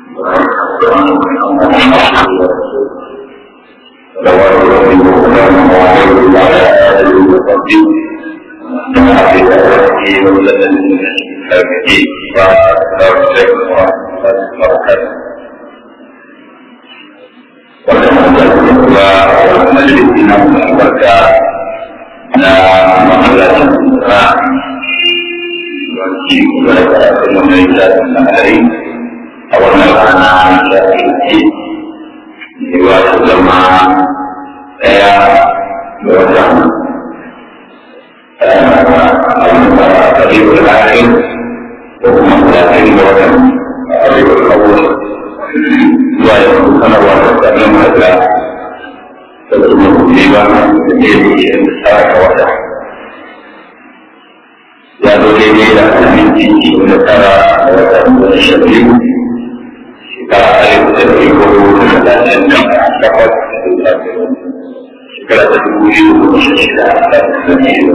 صلوات ربي وسلامه عليه وعلى اله وصحبه ومن دعا بدعوته وسلم بسنته والسلام عليكم ورحمه الله وبركاته wannan da majalisi na albarka na mahallacin sura ci gaba da karatun wannan littafin na hari a wannan rana da ke cewa su zama ɗaya da watan ƙaribul akhir ko kuma talatin da watan ƙaribul awwal zuwa yanzu sanarwa da tsarin hajjira da kuma kuɗi ba da ke da tsara ka wata ya zo daidai da aminci da tara da watan da sha biyu shekara alif da ɗari hudu da talatin da takwas shekara ta dubu biyu da goma sha shida da biyu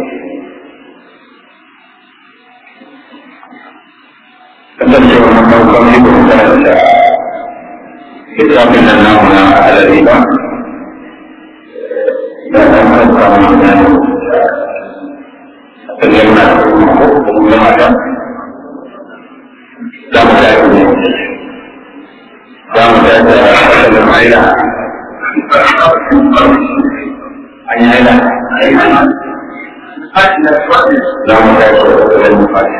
kasancewa na farkon ne kuma karanta littafin nan namu na alari ba da ɗan kanta mu na ne a tsanin na ko kuma mata za mu tafi ne za mu tafi da asalin haila an yi haila za mu tafi da asalin fati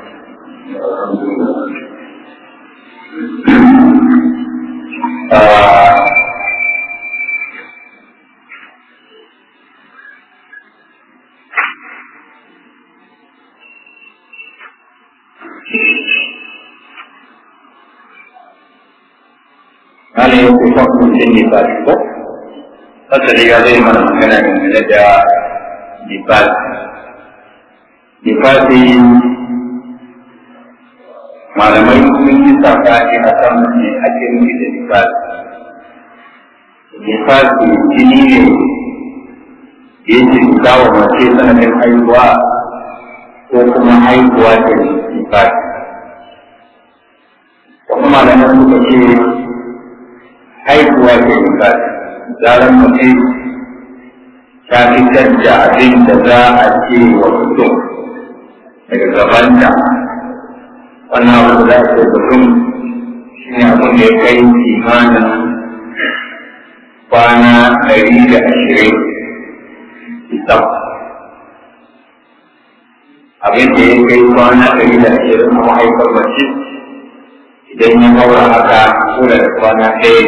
Hali yau kusa mutum ne ba ko? Asali ya zai mana magana dangane da Nifas. Nifasi malamai sun yi sabani a kan me ake nufi da nifas nifas jini ne da yake fita wa mace sanadin haihuwa ko kuma haihuwa da nifas wasu malamai suka ce haihuwa da nifas zaran mace ta fitar da abin da za a ce wa mutum daga gabanta wannan abu da za a ce mutum shi ne abin da ya kai kimanin kwana ɗari da ashirin isam abin da ya kai kwana ɗari da ashirin a mahaifar mace idan ya haura haka ko da kwana ɗaya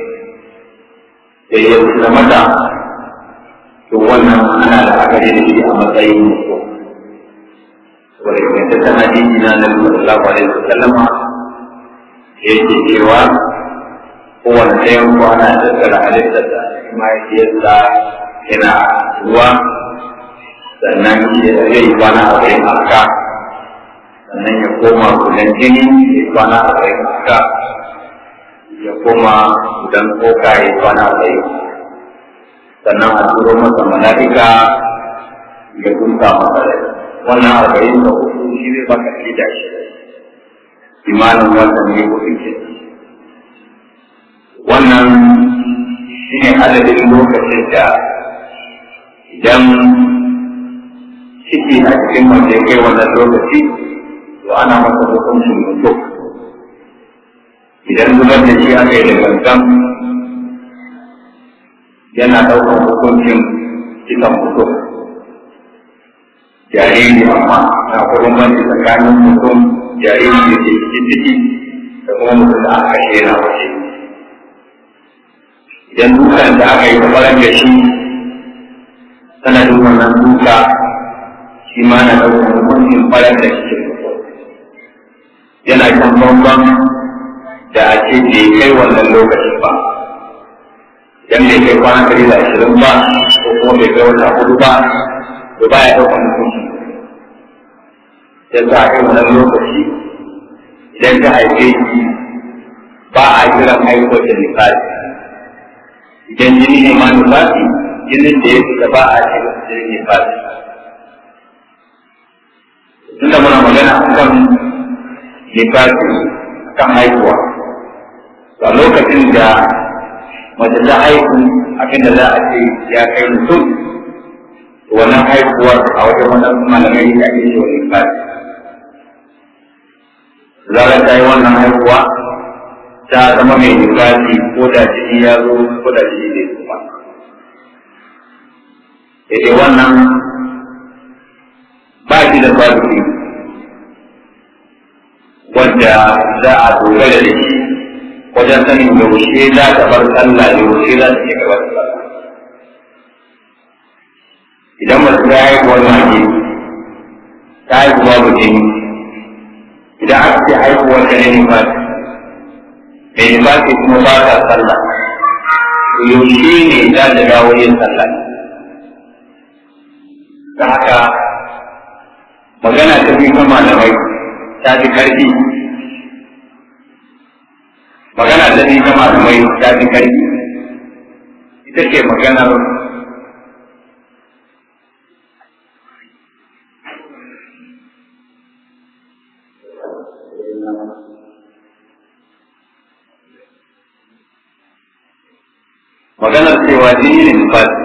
da ya fi mata to wannan ana da akari da shi a matsayin mutum wanda ingantaccen hadisi na Nabi sallallahu alaihi wasallama da yake cewa kowane ɗayan kwana tattara halittar da mahaifiyarsa yana ruwa sannan zai yi kwana a bayan haka sannan ya koma gudan jini ya yi kwana a bayan haka ya koma gudan koka ya yi kwana a bayan sannan a turo masa mala'ika ya kunta masa rai wannan arba'in da hudu shi zai baka shida shi imanin wannan ne hudu ke wannan shi ne adadin lokacin da idan ciki a cikin wanda ya kai wannan lokaci to ana masa hukuncin mutum idan zubar da shi aka yi da gangan yana ɗaukar hukuncin cikin mutum jariri amma na kuma banci tsakanin mutum jariri da ke cikin ciki da kuma mutum da aka kashe yana waje idan dukan da aka yi kamar da shi sanadin wannan duka shi ma na ɗaukar hukuncin farar da cikin mutum yana kan bambam da a ce bai kai wannan lokacin ba idan bai kai kwana ɗari da ashirin ba ko kuma bai kai wata hudu ba to baya ɗaukar hukunci yanzu a kai wannan lokaci idan ta haife shi ba a kiran haihuwar da nifasi idan jini ne ma nifasi jinin da ya fita ba a kiran jinin nifasi tunda muna magana kan nifasi kan haihuwa a lokacin da mace ta haihu abin da za a ce ya kai mutum wannan haihuwar a wajen wannan malamai da ake ce wani fasi zarar ta yi wannan haihuwa ta zama mai nifasi ko da jini ya zo ko da jini zai kuma sai wannan ba shi da fasiri wanda za a dogara da shi wajen sanin yaushe za ta bar sallah yaushe za ta shiga wata sallah idan masu ta haihuwar mage ta haihu babu jini idan aka ce haihuwar ta ne nifasi mai nifasi kuma ba ta sallah yaushe ne za ta dawo yin sallah da haka magana ta biyu ta malamai ta fi karfi magana ta biyu ta malamai ta fi karfi ita ce maganar maganar cewa jini ne nufasi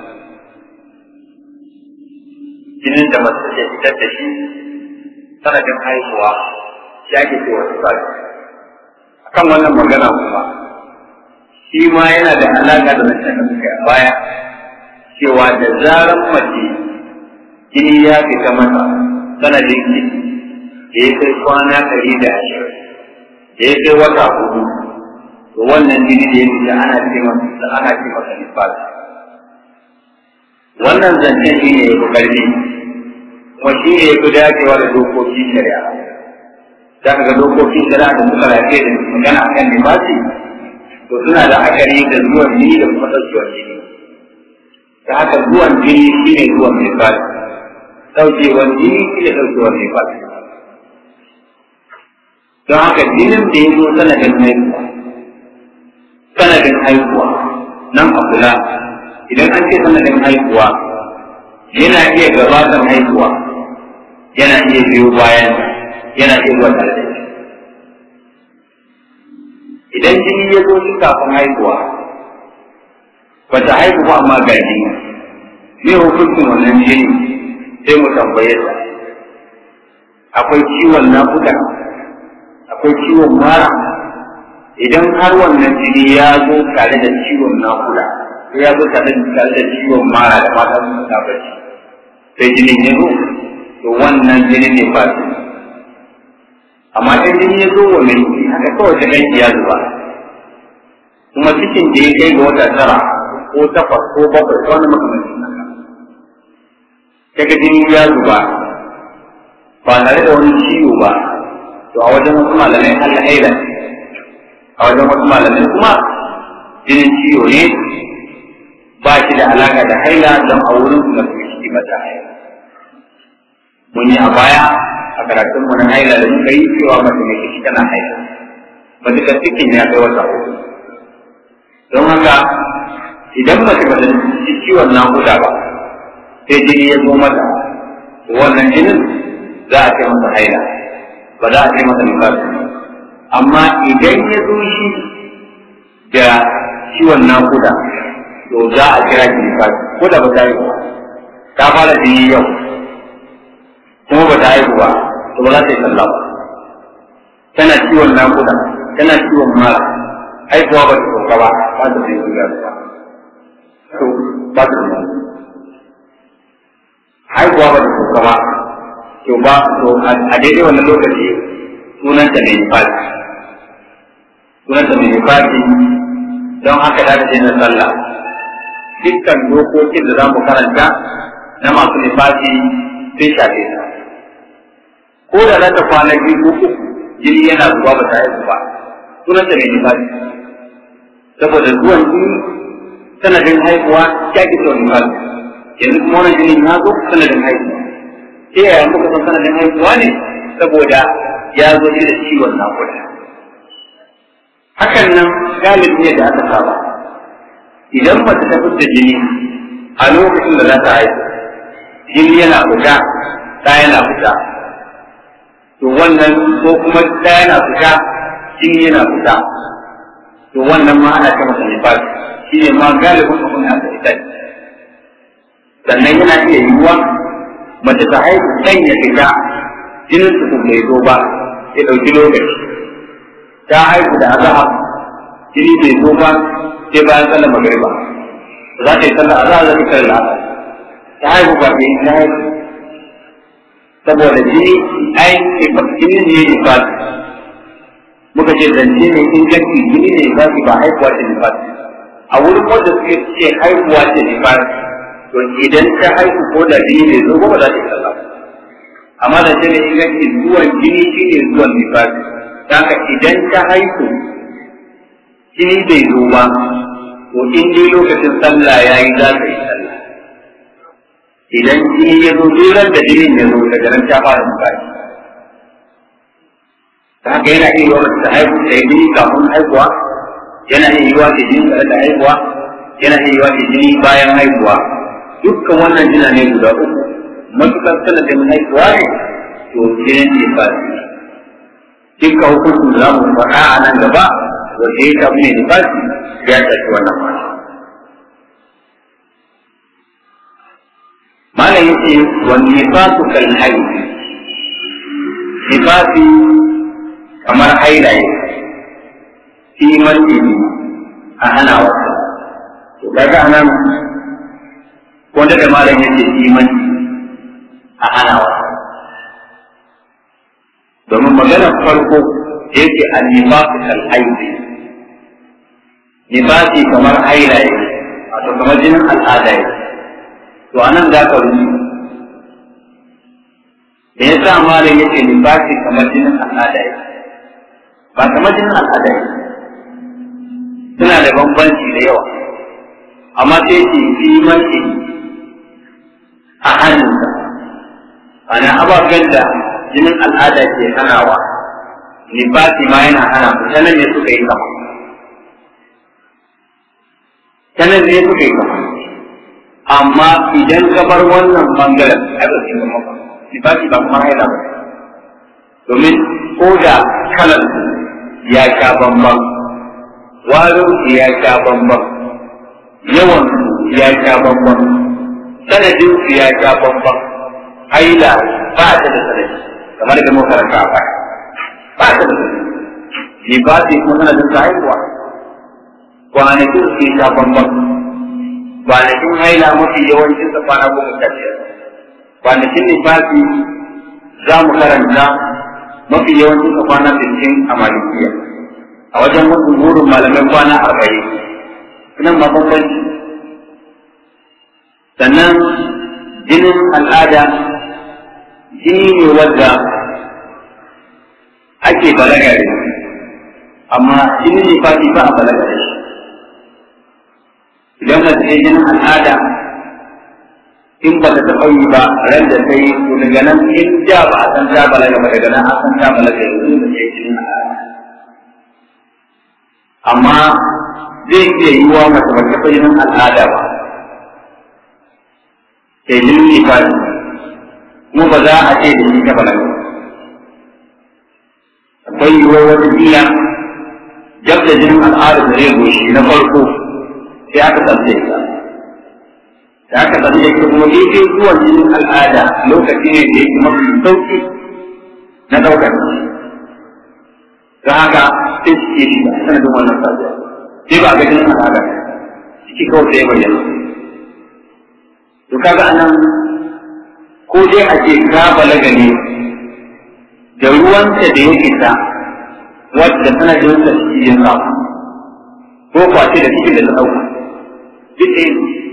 jinin da mace ke fitar da shi sanadin haihuwa ya ke cewa nufasi akan wannan magana kuma shi ma yana da alaƙa da mace da suka a baya cewa da zarar mace jini ya fita mata sanadin ki da ya kai kwana ɗari da ashirin da ya kai wata hudu to wannan jini da ya fita ana ce masa ana ce masa nifas wannan zancen shi ne ya fi ƙarfi kuma shi ne ya fi dacewa da dokokin shari'a za ka ga dokokin shari'a da suka lafiya da magana a kan nifasi to suna da akari da zuwan jini da kuma ɗaukewar jini ta haka zuwan jini shi ne zuwan nifasi ɗaukewar jini shi ne ɗaukewar nifasi don haka jinin da ya zo sanadin haihuwa sanadin haihuwa nan a kula idan an ce sanadin haihuwa yana iya gabatar haihuwa yana iya biyo bayan yana iya zuwa tare da shi idan jini ya zo shi kafin haihuwa ba ta haihu ba amma ga jini me hukuncin wannan jini sai mu tambaye ta akwai ciwon nakuda akwai ciwon mara idan har wannan jini ya zo tare da ciwon nakuda ko ya zo tare da ciwon mara da mata sun ta bacci sai jinin ya zo to wannan jini ne ba su amma in jini ya zo wa mai ciki haka kawai ta ganki ya zuba kuma cikin da ya kai ga wata tara ko takwas ko bakwai ko wani makamancin haka kaga jini ya zuba ba tare da wani ciwo ba to a wajen wasu malamai Allah haila a wajen wasu malamai kuma jinin ciwo ne ba shi da alaka da haila don a wurin su masu ciki mata haila mun yi a baya a karatun mu na haila da muka yi cewa mace mai ciki tana haila matuƙar cikin ya kai wata uku don haka idan mace ba ta ci ciwon naƙuda ba sai jini ya zo mata wannan jinin za a ce masa haila ba za a ce masa nifasi amma idan ya zo shi da ciwon nakuda to za a kira shi nifasi ko da ba ta haihu ba ta fara jini yau kuma ba ta haihu ba to ba za ta yi sallah ba tana ciwon nakuda tana ciwon mara haihuwa ba ta sauka ba ba ta zai zuwa ba to ba ta da haihuwa ba ta sauka ba to ba to a daidai wannan lokaci sunanta mai nifasi sunanta mai nifasi don haka za ta na sallah dukkan dokokin da za mu karanta na masu nifasi sun shafe ta ko da za ta kwana biyu ko uku jini yana zuwa ba ta haihu ba sunanta mai nifasi saboda zuwan jini sanadin haihuwa ya ki son nifasi yanzu kuma wannan jinin ya zo sanadin haihuwa ta yaya muka san sanadin haihuwa ne saboda ya zo shi da ciwon nakuda hakan nan galibi ne da aka saba idan mace ta fitar jini a lokacin da za ta haihu jini yana fita ta yana fita to wannan ko kuma ta yana fita jini yana fita to wannan ma ana ce masa nifas shi ne ma galibin abin da aka ita sannan yana iya yiwuwa mace ta haihu ɗan ya fita jinin su bai zo ba ya ɗauki lokaci ta haihu da azahar jini bai zo ba sai bayan sallar magariba za ta yi sallar azahar za ta kare la'asar ta haihu ba ta yi ta haihu saboda jini ai jini ne ya nifasi muka ce zance ne inganci jini ne ba ba haihuwa ce nifasi a wurin wanda suke ce haihuwa ce nifasi to idan ta haihu ko da jini ne zo ba za ta yi sallah amma da ce ne inganci zuwan jini shi ne zuwan nifasi haka idan ta haihu jini bai zo ba to in dai lokacin sallah ya yi za ta yi sallah idan jini ya zo duran da jinin ya zo daga nan ta fara nifasi ta haka yana iya yiwa ta haihu ta yi jini kafin haihuwa yana iya yiwa ta jini tare da haihuwa yana iya yiwa ta jini bayan haihuwa dukkan wannan jina ne guda uku matukar sanadin haihuwa ne to jinin ne ba su dukkan hukuncin da za mu faɗa a nan gaba wanda ya shafi ne nifasi ya shafi wannan ma malam yace wani nifasu kan haihu nifasi kamar hailaye fi masjidi a hana wata to kaga anan wanda da malam yake fi masjidi a hana wata domin maganar farko da yake a nifasu kal aiki nifasi kamar hailaye wato kamar jinin al'ada yake to anan za ka rubuta da ya sa malam yake nifasi kamar jinin al'ada yake ba kamar jinin al'ada yake suna da bambanci da yawa amma sai ce fi mace a hannunsa ana ababen da jinin al'ada ke hanawa nifasi ma yana hana ku ta nan ne suka yi kama ta nan ne suka yi kama amma idan ka bar wannan bangaren ai ba su yi kama ba nifasi ba kuma haila ba domin ko da kalar ya sha bambam warin ya sha bambam yawan ya sha bambam sanadin su ya sha bambam haila ba ta da sanadi kamar da muka karanta a baya ba ta da sanadi libasi kuma sanadin sa haihuwa kwanakin su ya sha bambam kwanakin haila mafi yawancin sa kwana goma sha biyar kwanakin libasi za mu karanta mafi yawancin sa kwana sittin a malikiya a wajen wasu burin malamai kwana arba'in nan ma bambanci sannan jinin al'ada jini ne wadda ake balaga da shi amma jinin ne fati ba a balaga da shi idan mace ne jinin al'ada in ba ta taɓa yi ba ran da ta yi to daga nan in da ba a san ta balaga ba daga nan a san ta balaga yanzu da ke jinin al'ada amma zai iya yi wa mace ba taɓa jinin al'ada ba sai jinin ne ba kuma ba za a ce da shi ta balaga akwai yiwuwar wata jiya jab da jinin al'ada da zai goshi na farko sai aka tsaye ta da aka tsaye ta kuma daidai zuwan jinin al'ada lokaci ne da yake mafi sauki na ɗaukar don haka sai suke shi a sanadin wannan sabuwa sai ba a ga jinin al'ada ciki kawai sai bayyana to kaga anan ko dai a ce ka balaga ne da ruwanta da ya fita wadda sanadin sa ciki ya samu ko kwace da cikin da ta ɗauka duk ɗaya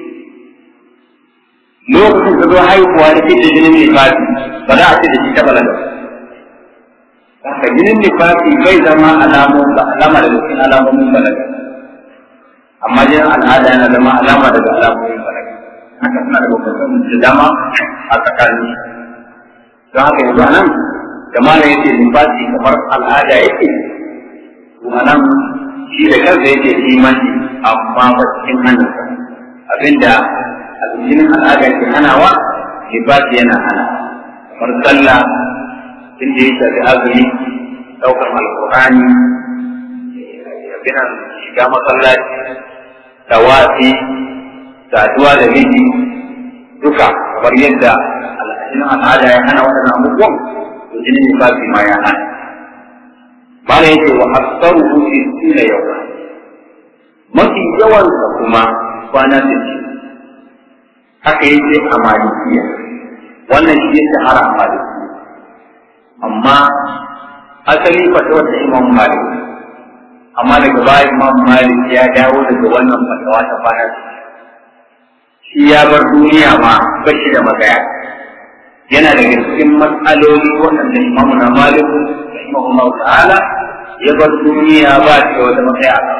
lokacin ka zo haihuwa da fitar jinin nifasi ba za a ce da shi ta balaga haka jinin nifasi bai zama alamun ba alama daga cikin alamomin balaga amma jinin al'ada yana zama alama daga alamomin balaga haka suna da bambancin da dama a tsakanin don haka yanzu anan da mana yake nifasi kamar al'ada yake kuma nan shi da kansa yake imani amma ba cikin hannunsa abinda jinin al'ada ke hanawa nifasi yana hana kamar sallah inda ya shafi azumi ɗaukar alƙur'ani kinan shiga masallaci tawafi saduwa da miji duka kamar yadda al'adun al'ada ya hana waɗannan abubuwan to jinin nifasi ma ya hana bala yake wa aksaru fi sina yau mafi yawansa kuma kwana sittin haka yake a malikiya wannan shi ya shahara a malikiya amma asali fatawar da imam malik amma daga baya imam malik ya dawo daga wannan fatawa ta kwana shi ya bar duniya ma ba shi da magaya yana daga cikin matsaloli waɗanda imam na malik rahimahullah ta'ala ya bar duniya ba shi da wata matsaya a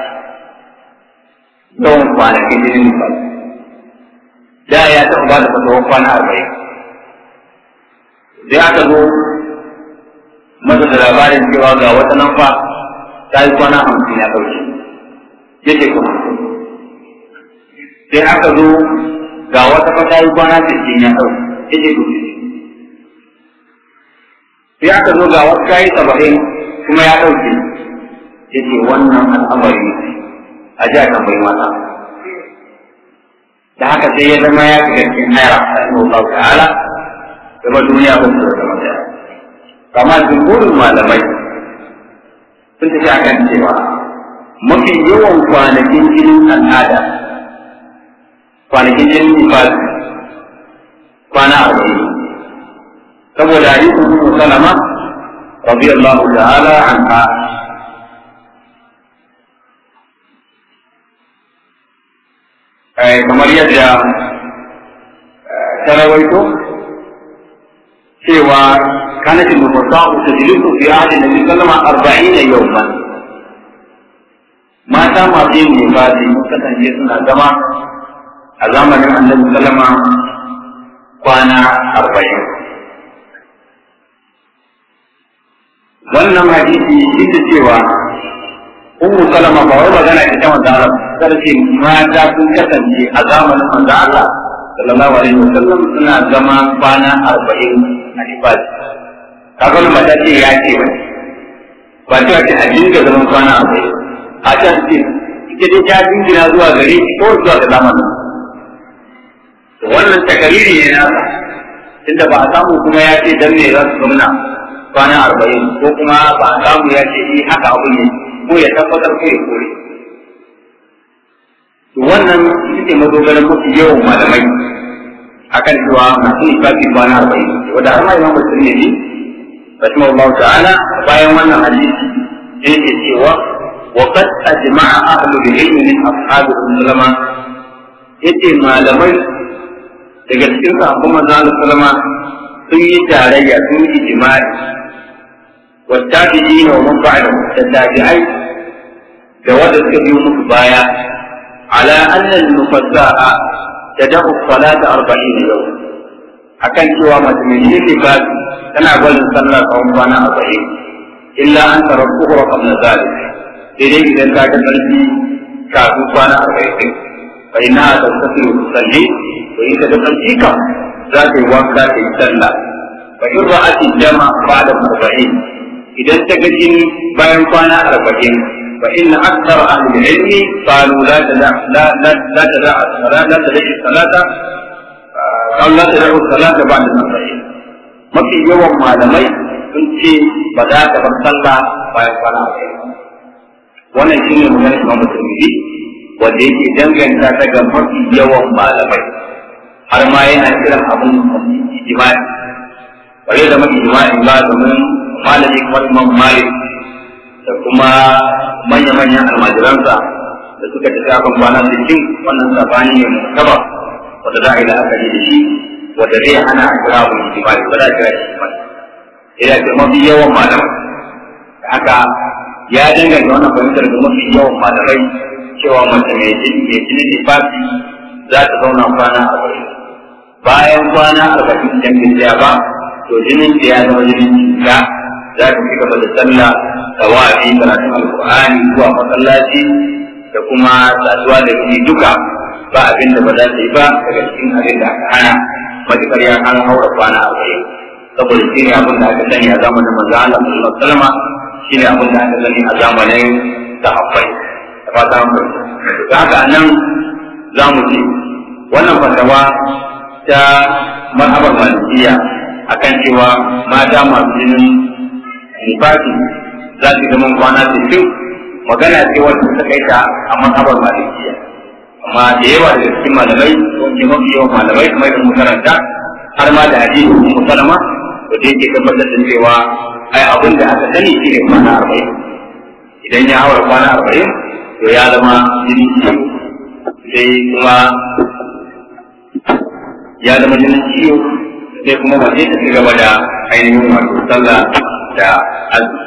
yawan kwanakin jinin ba da ya taɓa ba da fatawar kwana arba'in sai aka zo masa da labarin cewa ga wata nan fa ta yi kwana hamsin ya ɗauke ya ce kuma sai aka zo ga wata fa ta yi kwana sittin ya ɗauke ya ce kuma sai aka zo ga wata ta yi saba'in kuma ya ɗauke ya ce wannan al'amari a ji a tambayi mata da haka sai ya zama ya fi cikin naira Allah ta'ala kuma duniya ba su da zama da kama jumhurin malamai sun tafi a kan cewa mafi yawan kwanakin jinin al'ada kwanakin jinin nifas kwana arba'in saboda hadisin Ummu Salama radiyallahu ta'ala anha kamar yadda ta rawaito cewa كانت النفساء تجلس في عهد النبي صلى الله عليه وسلم أربعين يوما ما تام في النفاس مكتن جسنا زما أزامن النبي صلى الله عليه وسلم كان أربعين wannan hadisi shi da cewa ummu salama ba wai magana ita manzo Allah sai ce mata sun kasance a zamanin manzo Allah sallallahu alaihi wasallam suna zama kwana 40 a ibadi kaga wannan mata ce ya ce ba ba ta ce a dinga zaman kwana a bai a ta ce ita dai ta dingina zuwa gare shi ko zuwa ga zamanin wannan takariri ne nasa tunda ba a samu kuma ya ce dan me za su zauna kwana arba'in ko kuma ba a samu ya ce yi haka abu ne ko ya tabbatar ko ya kore to wannan ita ce madogaran mafi yawan malamai akan cewa masu ifafi kwana arba'in wanda har ma imam musulmi ne رحمه الله تعالى bayan wannan hadisi sai ke cewa wa qad ajma'a ahlu al-ilm min ashabi sallama yace malamai daga cikin sahabban manzo Allah sallama sun yi tarayya sun yi ijma'i wa tabi'in wa man ba'da da tabi'ai da wanda suka biyo musu baya ala anna al-mufassa'a tad'u salata 40 yawm akan cewa mace mai yin babu tana barin sallah tsawon kwana arba'in illa an tara kuhura qabla zalik sai dai idan ta ga sarki kafin kwana arba'in fa inna ta tafi tusalli to ita da sarki kam za ta yi wanka ta yi sallah fa in ra'ati jama ba'da arba'in idan ta ga jini bayan kwana arba'in fa inna akthar ahli ilmi qalu la tada la la la tada la tada salata قال لا تدعوا الصلاة بعد الأربعين mafi yawan malamai sun ce ba za ta bar sallah bayan kwana arba'in wannan shi ne maganar imam musulmi wanda yake danganta ta ga mafi yawan malamai har ma yana kiran abun ijma'i bare da mafi ijma'i ba domin malami kamar imam malik da kuma manya-manyan almajiransa da suka tafi akan kwana sittin wannan sabani ne mutaba wanda za a yi la'akari da shi wanda zai hana a kira mu ijimali ba za a kira shi ijimali ina ce mafi yawan malamai da haka ya danganta wannan fahimtar da mafi yawan malamai cewa mace mai jini mai jini lifafi za ta zauna kwana arba'in bayan kwana arba'in idan bai tsaya ba to jinin da ya zama jinin cuta za ta ci gaba da sallah tawafi karatun alkur'ani zuwa masallaci da kuma saduwa da shi duka ba abin da ba za ta yi ba daga cikin abin da aka hana matukar ya an haura kwana arba'in saboda shi ne abin da aka sani a zamanin manzo Allah sallallahu alaihi wasallam shi ne abin da aka sani a zamanin sahabbai fata mu da haka nan za mu ce wannan fatawa ta mazhabar malikiya akan cewa mata masu jinin nifasi za su zama kwana sittin magana ce wanda ta kai ta a mazhabar malikiya amma da yawa daga cikin malamai wanda mafi yawan malamai kamar da makaranta har ma da hadisi musalama da yake tabbatar da cewa ai abin da aka sani shi ne kwana arba'in idan ya haura kwana arba'in to ya zama jini ciwo sai kuma ya zama jinin ciwo sai kuma wace ta ci gaba da ainihin wato sallah da azumi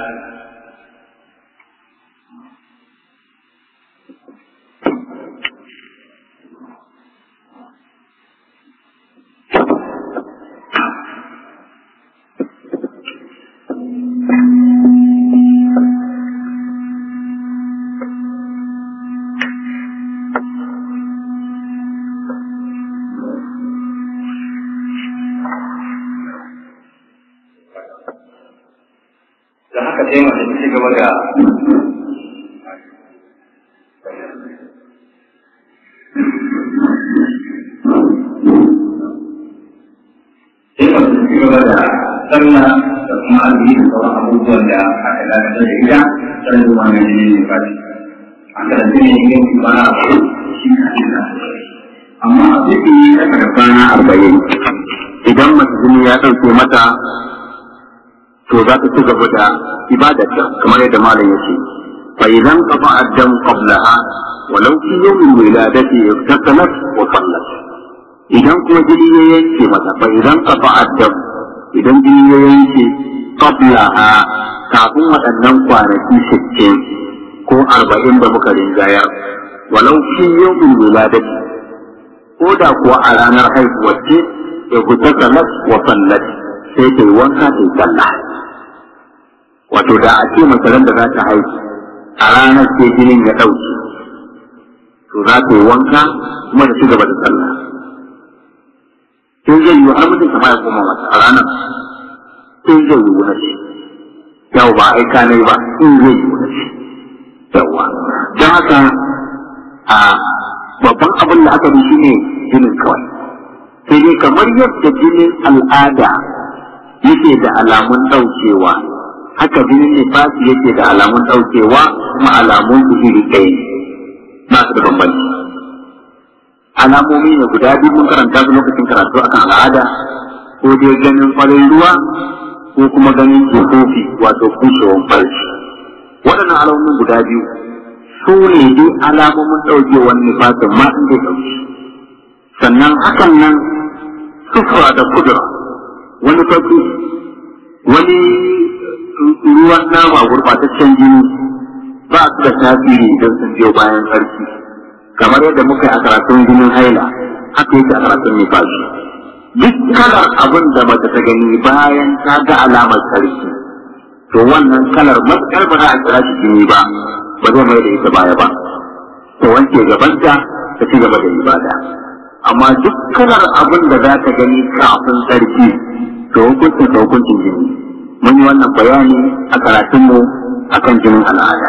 da haka sai mace ta ci gaba da sai mace ta ci gaba da sallah da kuma azumi da sauran abubuwan da aka dakatar da ita sai da wannan jini ne ba aka da jini ne yin kwana arba'in shi ka ce da amma a duk yi kasa da kwana arba'in idan mace jini ya ɗauke mata to za ta ci gaba da ibadarta kamar yadda malam ya ce fa idan qafa addam qablaha walau fi yawmin wiladati iktasalat wa sallat idan kuma jini ya yanke mata fa idan qafa addam idan jini ya yanke qablaha kafin waɗannan kwanaki sittin ko arba'in da muka rinjaya walau fi yawmin wiladati ko da kuwa a ranar haihuwar ce iktasalat wa sallat sai ta yi wanka ta yi sallah wato da a ce masaran da za ta haihu a ranar sai jinin ya ɗauke to za ta yi wanka kuma da ci gaba da sallah sai zai yi har mutum kama ya koma mata a ranar sai zai yi wuna ce yau ba aika ne ba in zai yi wuna ce yawa don haka a babban abin da aka bi shi ne jinin kawai sai dai kamar yadda jinin al'ada yake da alamun ɗaukewa haka jinin nifasi yake da alamun ɗaukewa kuma alamun su iri ɗaya ne ba su da bambanci alamomi ne guda biyu mun karanta su lokacin karatu akan al'ada ko dai ganin farin ruwa ko kuma ganin jihofi wato kushewar farci waɗannan alamomin guda biyu su ne dai alamomin ɗaukewar nifasin ma inda ɗauki sannan hakan nan sufura da kudura wani farko wani ruwan nama gurbataccen jini ba su da tasiri idan sun biyo bayan sarki kamar yadda muka yi a karatun jinin haila haka yake a karatun nifashi duk kalar abin da mace ta gani bayan ta ga alamar sarki to wannan kalar matuƙar ba za a kira shi jini ba ba zai mai da ita baya ba ta wanke gabanta ta ci gaba da ibada amma duk kalar abin da za ta gani kafin sarki to hukuncin ta hukuncin jini mun yi wannan bayani a karatunmu a kan jinin al'ada.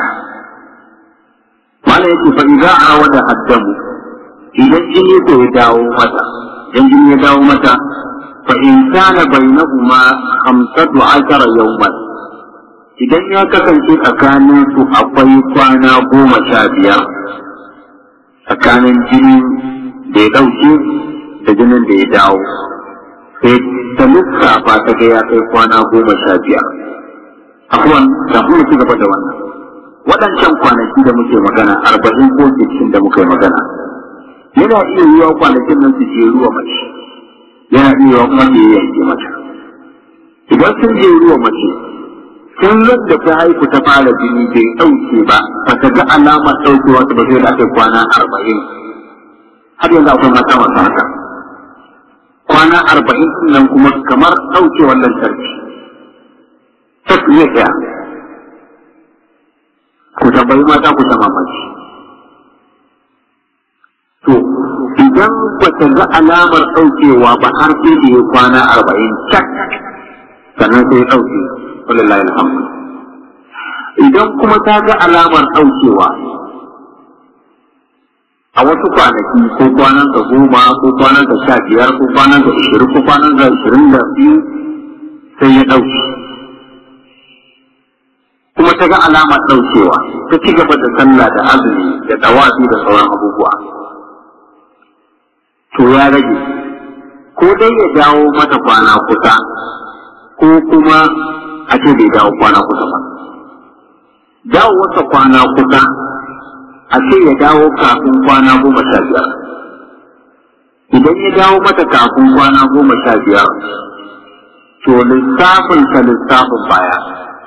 Malam yake fa idza awada haddamu idan jini ko ya dawo mata idan jini ya dawo mata fa in kana bainahuma khamsatu ashara yawman idan ya kasance tsakanin su akwai kwana goma sha biyar tsakanin jini da ya ɗauke da jinin da ya dawo sai ta lissafa ta ga ya kai kwana goma sha biyar. Afuwan, kafin mu ci gaba da wannan. Waɗancan kwanaki da muke magana arba'in ko sittin da muka yi magana. Yana iya yiwa kwanakin nan su je ruwa mace. Yana iya yiwa kuma su yanke mata. Idan sun je ruwa mace, sun yadda ta haihu ta fara jini bai ɗauke ba, ba ta ga alamar ɗaukewa ta ba sai da aka kwana arba'in. Har yanzu akwai mata masu haka. kwana arba'in nan kuma kamar ɗauke wannan sarki ta iya ɗaya ku tambayi mata ku ta mamaki to idan ba ta ga alamar ɗaukewa ba har sai da ya kwana arba'in cak sannan sai ya ɗauke wallahi alhamdu idan kuma ta ga alamar ɗaukewa a wasu kwanaki ko kwanan ka goma ko kwanan ka sha biyar ko kwanan ka ishirin ko kwanan ka ishirin da biyu sai ya ɗauke kuma ta ga alamar ɗaukewa ta ci gaba da sallah da azumi da tawafi da sauran abubuwa to ya rage ko dai ya dawo mata kwana kusa ko kuma a ce bai dawo kwana kusa ba dawo wata kwana kusa a ce ya dawo kafin kwana goma sha biyar idan ya dawo mata kafin kwana goma sha biyar to lissafin ta lissafin baya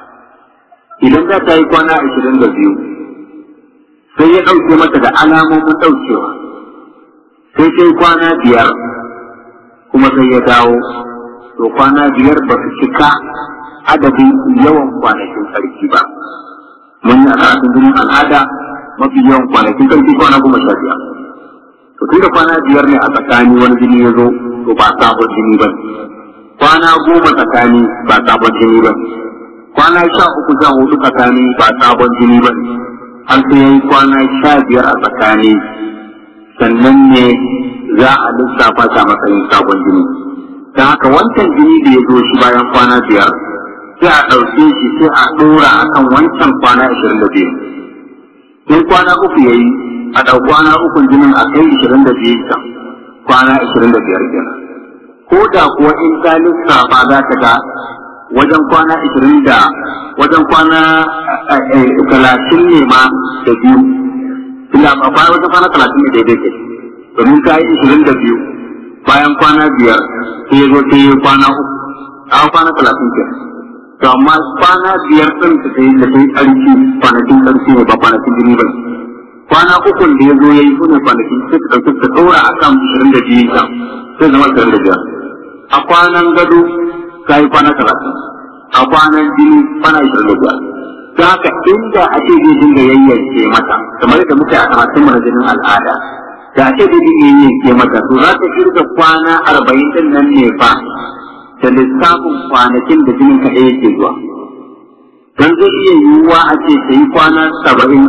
idan za ta yi kwana ashirin da biyu sai ya ɗauke mata da alamomin ɗaukewa sai sai kwana biyar kuma sai ya dawo to kwana biyar ba su cika adadin yawan kwanakin sarki ba mun yi a karatun jinin al'ada mafi yawan kwanakin sarki kwana goma sha biyar to tun da kwana biyar ne a tsakani wani jini ya zo to ba sabon jini ba kwana goma tsakani ba sabon jini ba kwana sha uku sha hudu tsakani ba sabon jini ba har sai yayi kwana sha biyar a tsakani sannan ne za a lissafa ta matsayin sabon jini ta haka wancan jini da ya zo shi bayan kwana biyar sai a ɗauke shi sai a ɗora a kan wancan kwana ashirin da biyu in kwana uku ya yi a ɗau kwana ukun jinin a kai ashirin da biyu can kwana ashirin da biyar kenan ko da kuwa in ta lissafa za ta ga wajen kwana ashirin da wajen kwana talatin ne ma da biyu tunda a baya wajen kwana talatin ne daidai ke domin ta yi ashirin da biyu bayan kwana biyar sai ya zo sai ya kwana uku a kwana talatin ke to amma kwana biyar ɗin da ta yi da ta yi ƙarfi kwanakin ƙarfi ne ba kwanakin jini ba kwana ukun da ya zo ya yi su ne kwanakin sai ta ɗauki ta ɗora a kan ashirin da biyu can sai zama ashirin da biyar a kwanan gado ta yi kwana talatin a kwanan jini kwana ashirin da biyar ta haka inda a ce zai dinga yayyanke mata kamar da muke a karatun mana jinin al'ada da a ce zai dinga yayyanke mata to za ta kirga kwana arba'in din nan ne fa da lissafin kwanakin da jinin kaɗai yake zuwa don zai iya yiwuwa a ce ta yi kwana saba'in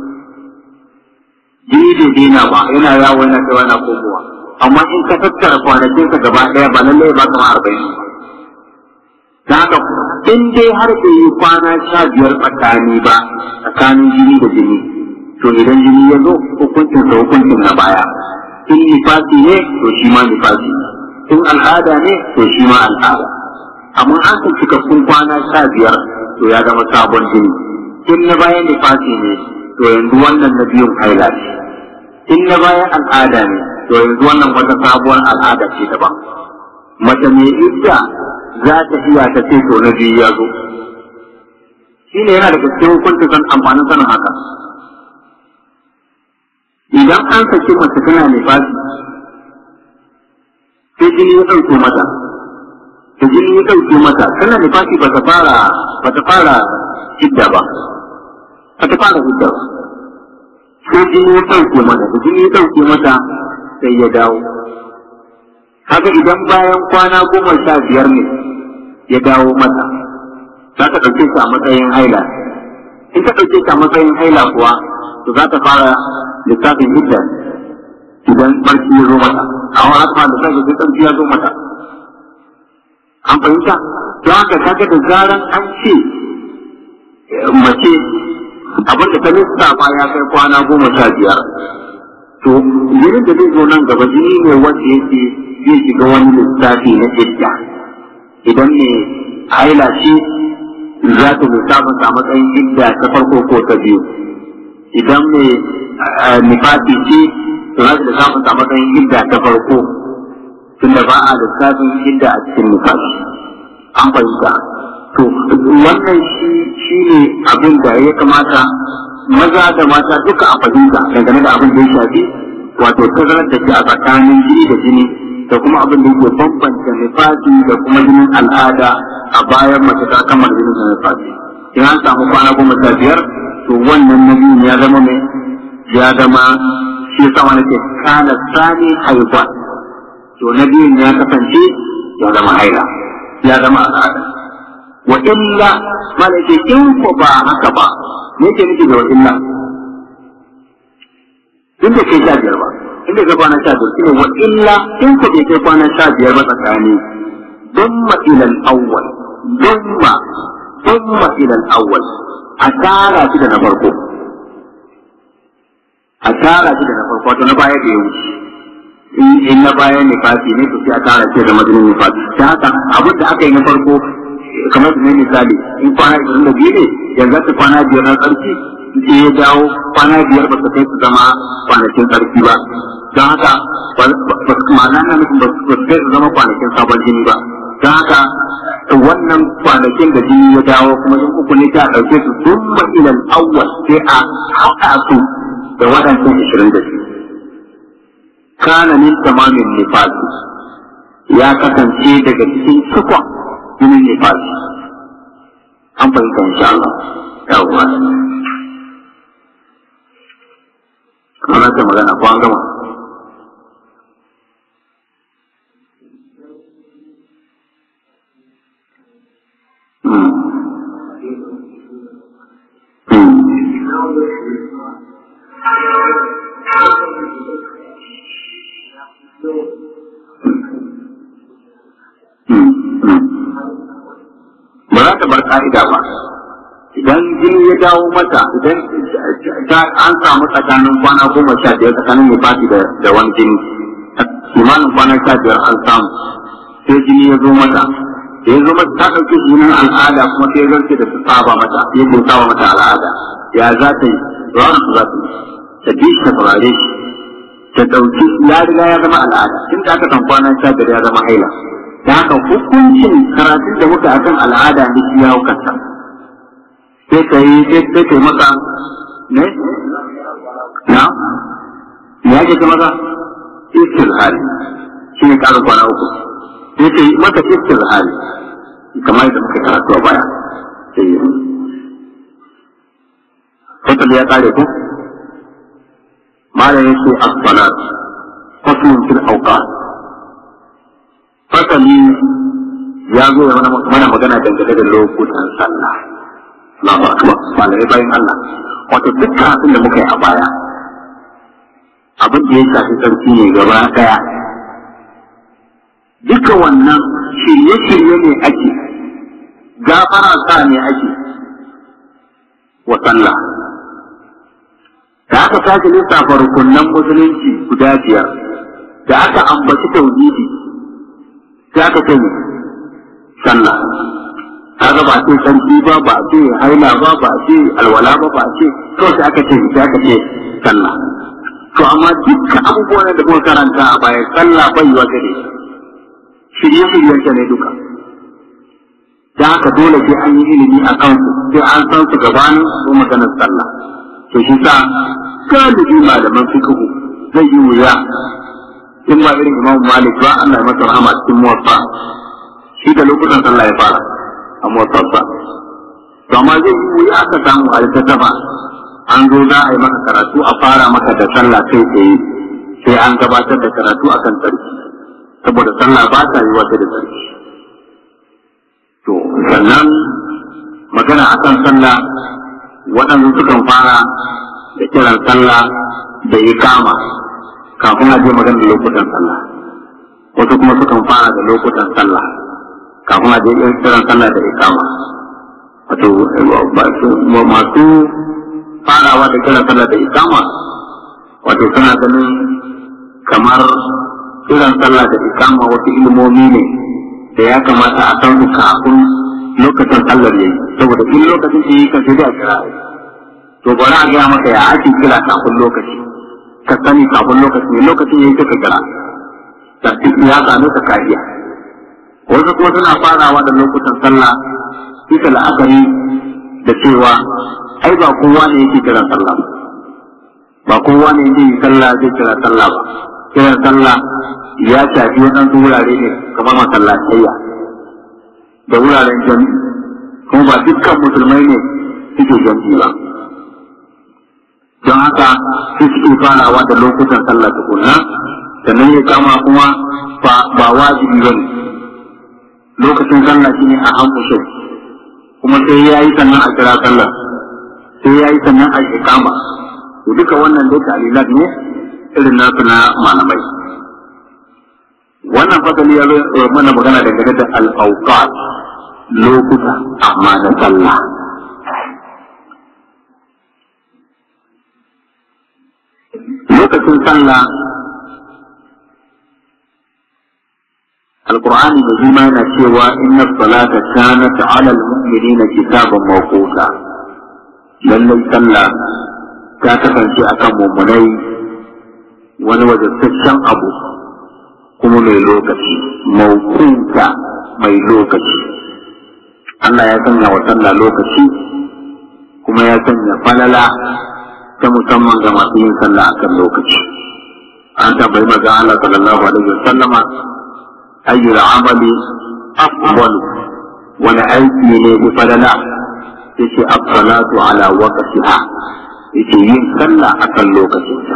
jini bai daina ba yana yawo yana kai yana komowa amma in ka tattara kwanakinka gaba ɗaya ba lallai ba kama arba'in ba da haka in dai har bai yi kwana sha biyar tsakani ba tsakanin jini da jini to idan jini ya zo hukuncin sa hukuncin na baya in nifasi ne to shi ma nifasi in al'ada ne to shi ma al'ada amma an san cikakkun kwana sha biyar to ya zama sabon jini in na bayan nifasi ne to yanzu wannan na biyun haila ce in na bayan al'ada ne to yanzu wannan wata sabuwar al'ada ce daban mace mai idda za ta iya ta ce to na biyu ya zo shi ne yana da gaske hukunci kan amfanin sanin haka idan an saki mace tana nifasi sai jini ya ɗauke mata da jini ya ɗauke mata tana nifasi ba ta fara ba ta fara hidda ba ba ta fara hidda ba sai jini ya ɗauke mata da jini ya ɗauke mata sai ya dawo haka idan bayan kwana goma sha biyar ne ya dawo mata za ta ɗauke shi a matsayin haila in ta ɗauke shi a matsayin haila kuwa to za ta fara lissafin hidda idan barci ya zo mata a wani haka da sai da tsarki ya zo mata an fahimta don haka kaga da zaran an ce mace abin da ta lissafa ya kai kwana goma sha biyar to jinin da zai zo nan gaba jini ne wanda yake zai shiga wani lissafi na idda idan ne haila ce za ta lissafin sa matsayin idda ta farko ko ta biyu idan ne nifasi ce to za ta lissafin sa matsayin idda ta farko tunda ba a lissafin idda a cikin nifasi an fahimta to wannan shi shi ne abin da ya kamata maza da mata duka a fahimta dangane da abin da ya shafi wato tazarar da ke a tsakanin jini da jini da kuma abin da yake bambanta nifasi da kuma jinin al'ada a bayan mace ta kammala jinin da nifasi in an samu kwana goma sha biyar to wannan na biyun ya zama mai ya zama shi yasa wani ke kana sani haihuwa to na biyun ya kasance ya zama haila ya zama al'ada wa illa malaka in ko ba haka ba me yake nufi da wa illa in bai kai sha biyar ba in bai kai kwana sha biyar shine wa illa in ku bai kai kwana sha biyar ba tsakani dumma ila al-awwal dumma dumma ila al-awwal a tara shi da na farko a tara shi da na farko wato na baya da ya wuce in na baya ne fati ne to sai a tara shi da madinin ne fati ta haka abin da aka yi na farko kamar da ne misali in kwana ishirin da biyu ne yanzu ta kwana biyar na tsarki sai ya dawo kwana biyar ba su kai su zama kwanakin tsarki ba don haka ma'ana na nufin ba su kai su zama kwanakin sabon jini ba don haka wannan kwanakin da jini ya dawo kuma in uku ne ta ɗauke su sun ilal awwal sai a haɗa su da waɗancan ishirin da shi kana min tamamin nifasi ya kasance daga cikin cikon jinin nifasi an fahimta insha Allah yawwa ana ta magana ko an gama ba za ta bar ka'ida ba idan jini ya dawo mata idan an samu tsakanin kwana goma sha biyar tsakanin mai fati da wani jini kimanin kwana sha biyar an samu sai jini ya zo mata da ya zo mata ta ɗauki jinin al'ada kuma sai ya zarce da su saba mata ya ko saba mata al'ada ya za ta yi rawar su za ta yi ta bi shi ta saurare shi ta ɗauki ya riga ya zama al'ada tun da aka san kwana sha biyar ya zama haila da haka hukuncin karatun da muka akan al'ada ne shi ya hukanta sai ka yi sai ka yi maka ne na ya ke ta maka istirhari shi ne ƙarin kwana uku sai ka yi maka istirhari kamar yadda muka karatu a baya sai yi fasali ya ƙare ku malam yake as-salat faslun fil awqat fasali ya zo ya mana magana dangane da lokutan sallah Allahu akbar malamai bayan Allah wato duk karatun da muka yi a baya abin da ya shafi sarki ne gaba daya duka wannan shirye-shirye ne ake gafara sa ne ake wa sallah da aka sake lissafa rukunan musulunci guda biyar da aka ambaci tauhidi sai aka ce sallah kaga ba ce sarki ba ba ce haila ba ba ce alwala ba ba ce kawai sai aka ce sai aka ce sallah to amma dukkan abubuwan da muka karanta a baya sallah bai wa gare shirye shiryen ta ne duka da haka dole sai an yi ilimi a kansu sai an san su gabanin su maganar sallah to shi sa galibi malaman fiqhu zai yi wuya in ba irin imam malik ba Allah ya masa rahama cikin muwaffa shi da lokutan sallah ya fara a muwaffa to amma zai yi wuya aka samu a littattafa an zo za a yi maka karatu a fara maka da sallah kai tsaye sai an gabatar da karatu akan tsarki saboda sallah ba ta yi wata da tsarki to sannan magana akan sallah waɗansu sukan fara da kiran sallah da ikama kafin a je magana da lokutan sallah wasu kuma sukan fara da lokutan sallah kafin a je kiran sallah da ikama wato masu farawa da kiran sallah da ikama wato suna ganin kamar kiran sallah da ikama wasu ilmomi ne da ya kamata a san su kafin lokacin sallar yayi saboda in lokacin da yi ka sai da kira to bari a gaya maka ya ake kira kafin lokaci ka sani kafin lokaci ne lokacin yayi ka kira da ya same ka kariya wasu kuma suna farawa da lokutan sallah bisa la'akari da cewa ai ba kowa ne yake kiran sallah ba kowa ne yake yi sallah zai kira sallah ba kiran sallah ya shafi waɗansu wurare ne kamar masallatayya da wuraren jami'i kuma ba dukkan musulmai ne suke jami'i ba don haka sai suke farawa da lokutan sallah tukunna sannan ya kama kuma ba wajibi ba ne lokacin sallah shine a hankushe kuma sai ya yi sannan a kira sallah sai ya yi sannan a ikama to duka wannan dai ta'alilat ne irin nasu na malamai wannan fasali ya zo mana magana dangane da al-awqat lokuta amma na sallah lokacin sallah القرآن الكريم yana cewa inna salata kanat ala al-mu'minina kitaban mawquta lallai sallah ta kasance akan mummunai wani wajabtaccen abu kuma mai lokaci mawquta mai lokaci Allah ya sanya wa sallah lokaci kuma ya sanya falala ta musamman ga masu yin sallah akan lokaci an tambayi maza Allah sallallahu alaihi wasallama أي العمل أفضل ولا أيدي بفللا يشي الصلاة على وقتها يشي ينسلى أكل لوكتها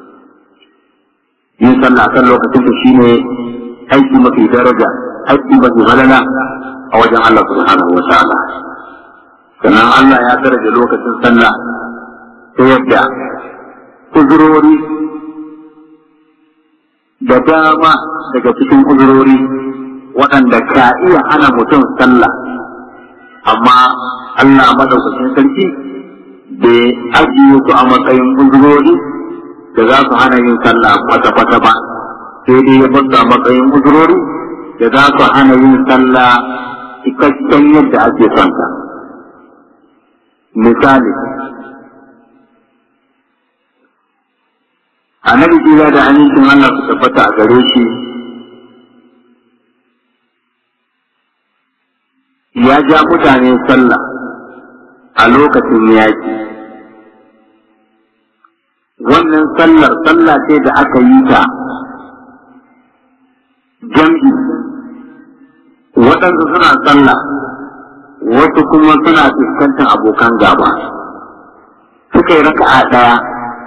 ينسلى أكل لوكتها شيني أيدي ما في درجة أيدي ما في فللا أوجه الله سبحانه وتعالى sannan Allah ya daraja lokacin sallah ta yadda uzurori da dama daga cikin uzurori waɗanda ka iya hana mutum sallah amma Allah madaukakin sarki bai ajiye su a matsayin uzurori da za su hana yin sallah kwata-kwata ba sai dai ya basu a matsayin uzurori da za su hana yin sallah cikakken yadda ake son ta misali annabi kira da amincin Allah su tabbata a gare shi ya ja mutane sallah a lokacin yaƙi wannan sallar sallah ce da aka yi ta jam'i waɗansu suna sallah wasu kuma suna fuskantar abokan gaba suka yi raka'a ɗaya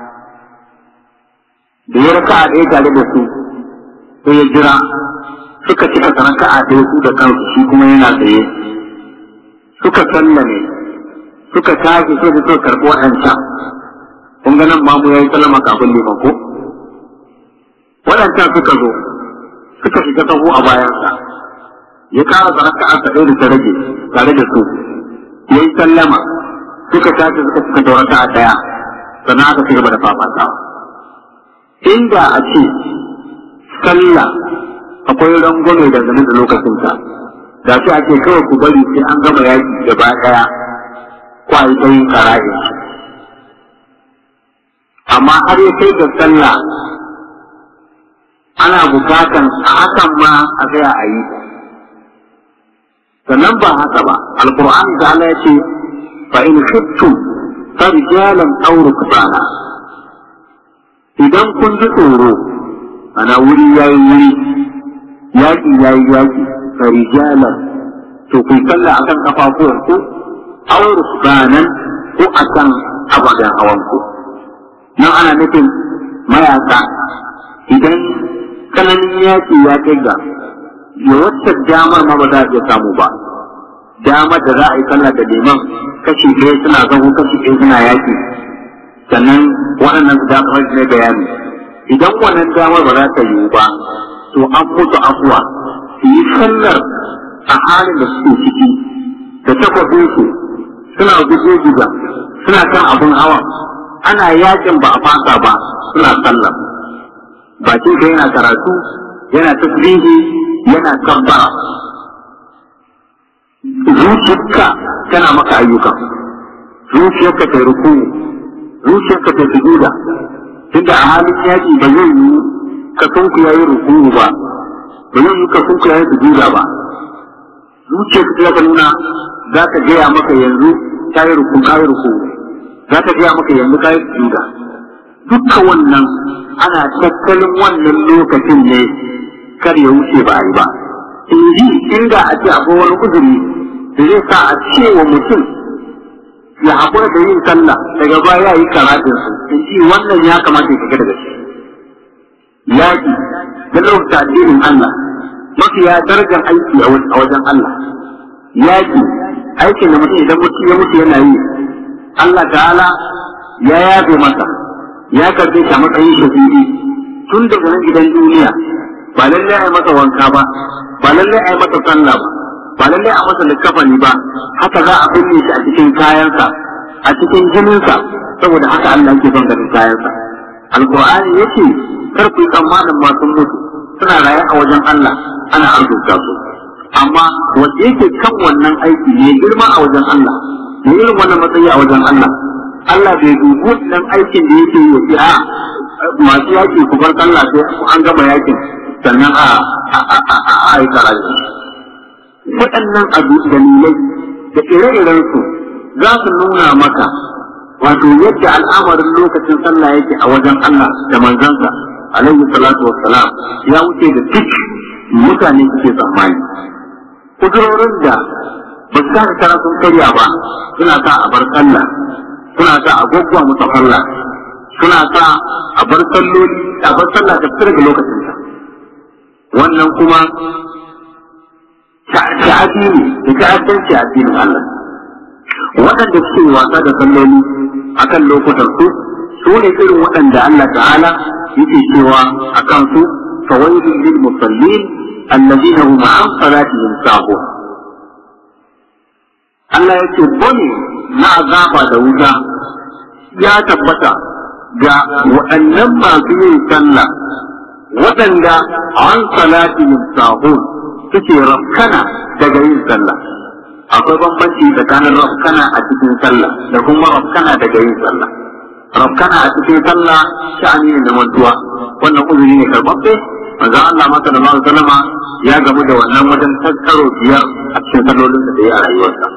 da ya raka a ɗaya tare da su sai ya jira suka cika ta raka a ɗaya su da kansu shi kuma yana tsaye suka sallame suka tashi sai da suka karɓi waɗancan kun ga nan mamu ya yi sallama kafin liman ko waɗancan suka zo suka shiga taho a bayansa ya ƙara da raka a ɗaya da ta rage tare da su ya yi sallama suka tashi suka cika ta raka a ɗaya sannan aka ci gaba da fafatawa inda a ce sallah akwai rangwame dangane da lokacinta da ce ake kawai ku bari sai an gama yaki gaba daya kwayi ta yin kara'i amma har ya kai ga sallah ana bukatan a hakan ma a tsaya a yi sannan ba haka ba alkur'ani da Allah ya ce fa in khiftum farijalan aw rukbana idan kun ji tsoro ana wuri ya yi wuri yaƙi ya yi yaƙi farijalan to kun sallah akan kafafuwan ku aw rukbanan ko akan ababen hawan ku nan ana nufin mayaka idan kananin yaƙi ya kai ga ya wacce damar ma ba za a iya samu ba damar da za a yi sallah da liman kashi ɗaya suna zaho kashi ɗaya suna yaƙi sannan waɗannan su damar ne bayani idan wannan damar ba za ta yiwu ba to an mutu afuwa su yi sallar a halin da suke ciki da takwabinsu suna guje guda suna kan abin hawa ana yakin ba a fasa ba suna sallar bakin ka yana karatu yana tasbihi yana kabbara zuciyarka tana maka ayyukan zuciyarka ta ruku zuciyarka ta sujuda tunda a halin yaki ba zai yi ka sunku yayi ruku ba ba zai yi ka sunku yayi sujuda ba zuciyarka ta nuna za ta gaya maka yanzu ta yi ruku ka yi ruku za ta gaya maka yanzu ka yi sujuda dukkan wannan ana tattalin wannan lokacin ne kar ya wuce ba a yi ba in ji inda a ce akwai wani uzuri da zai sa a ce wa mutum ya haƙura da yin sallah daga baya yi karatun su in ji wannan ya kamata ya daga shi yaƙi da lokacin addinin Allah mafiya darajar aiki a wajen Allah yaƙi aikin da mutum idan mutum ya mutu yana yi Allah ta'ala ya yafe masa ya karbe shi a matsayin shahidi tun daga nan gidan duniya ba lallai a yi masa wanka ba ba lallai a yi masa sallah ba ba lallai a masa likafani ba haka za a binne shi a cikin kayansa a cikin jininsa saboda haka Allah yake son ganin kayansa alqur'ani yace kar ku yi tsammanin masu mutu suna raye a wajen Allah ana arzuta su amma wanda yake kan wannan aiki ne girma a wajen Allah ne irin wannan matsayi a wajen Allah Allah bai dubi wannan aikin da yake yi a masu yaki ku bar sallah sai an gama yakin sannan a aika rayuwa waɗannan abu dalilai da ire-iren su za su nuna maka wato yadda al'amarin lokacin sallah yake a wajen Allah da manzansa alaihi salatu wassalam ya wuce da duk mutane suke tsammani kudurorin da ba su kara kara sun karya ba suna sa a bar sallah suna sa a gwaggwa musu sallah suna sa a bar salloli a bar sallah ta fitar da lokacin ta wannan kuma ta'adi ne da ta'addanci a addinin Allah waɗanda suke wasa da salloli akan lokutan su su ne irin waɗanda Allah ta'ala yake cewa akan su fawailun lil musallin alladhina hum an salatihim sahun Allah yake bane na azaba da wuta ya tabbata ga waɗannan masu yin sallah waɗanda an salatihim sahun suke rafkana daga yin sallah akwai bambanci tsakanin rafkana a cikin sallah da kuma rafkana daga yin sallah rafkana a cikin sallah sha'ani ne na mantuwa wannan uzuri ne karbabbe manzon Allah masa da ma'a sallama ya gamu da wannan wajen tattaro biyar a cikin sallolin da ya a rayuwarsa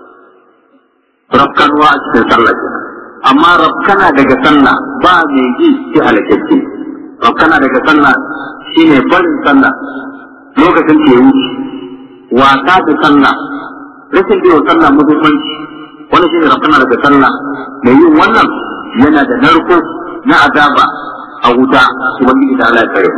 rafkanuwa a cikin sallah kenan amma rafkana daga sallah ba mai ji sai halakacce rafkana daga sallah shine barin sallah lokacin ke wuce wasa da sallah rashin biyo sallah muhimmanci wani shine rafkana daga sallah mai yin wannan yana da narko na azaba a wuta ubangiji ta Allah ya kare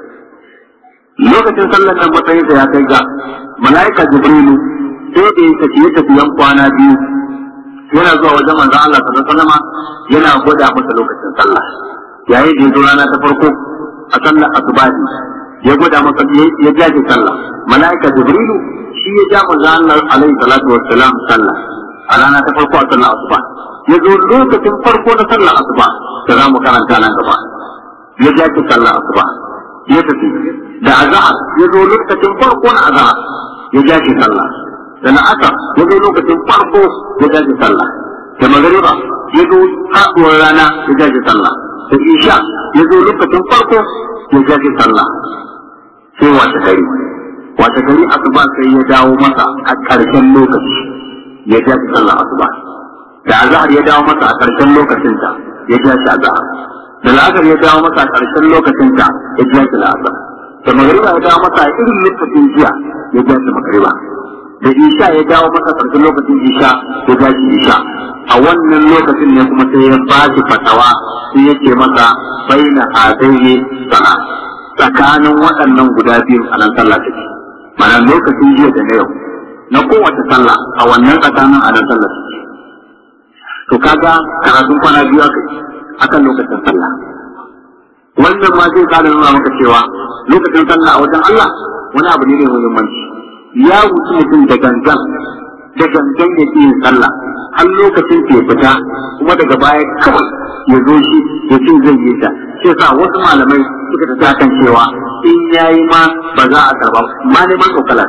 lokacin sallar nan matsayin ya kai ga mala'ika jibrilu sai da ya tafiye tafiyan kwana biyu yana zuwa wajen manzon Allah sallallahu alaihi wasallam yana gwada masa lokacin sallah yayin da ya zo rana ta farko a sallar asubahi ya gwada masa ya jaje sallah mala'ika jibrilu shi ya ja manzon Allah alaihi salatu wassalam sallah a rana ta farko a sallar asuba ya zo lokacin farko na sallar asuba da za mu karanta nan gaba ya jaje sallar asuba ya tafi da azhar ya zo lokacin farko na azhar ya jaje sallah da na aka ya zo lokacin farko ya jaje sallah da magariba ya zo haɗuwar rana ya jaje sallah da isha ya zo lokacin farko ya jaje sallah sai wata gari wata gari asuba sai ya dawo masa a ƙarshen lokaci ya jaje sallah asuba da azhar ya dawo masa a ƙarshen lokacinta ya jaje azhar da la'asar ya dawo masa a ƙarshen lokacinta ya jaje la'asar da magariba ya dawo masa a irin lokacin jiya ya jaje magariba da isha ya dawo masa karshen lokacin isha ya dace isha a wannan lokacin ne kuma sai ya ba shi fatawa sai ya ce masa baina hadaini sana tsakanin waɗannan guda biyu a nan sallah take mana lokacin jiya da na yau na kowace sallah a wannan tsakanin a nan sallah take to kaga karatun kwana biyu aka akan lokacin sallah wannan ma zai kada nuna maka cewa lokacin sallah a wajen Allah wani abu ne mai muhimmanci ya wuce mutum da gangan da gangan ya yin sallah har lokacin ke fita kuma daga baya kawai ya zo shi ya ce zai yi ta sai sa wasu malamai suka tafi akan cewa in yayi ma ba za a karba ma neman kokala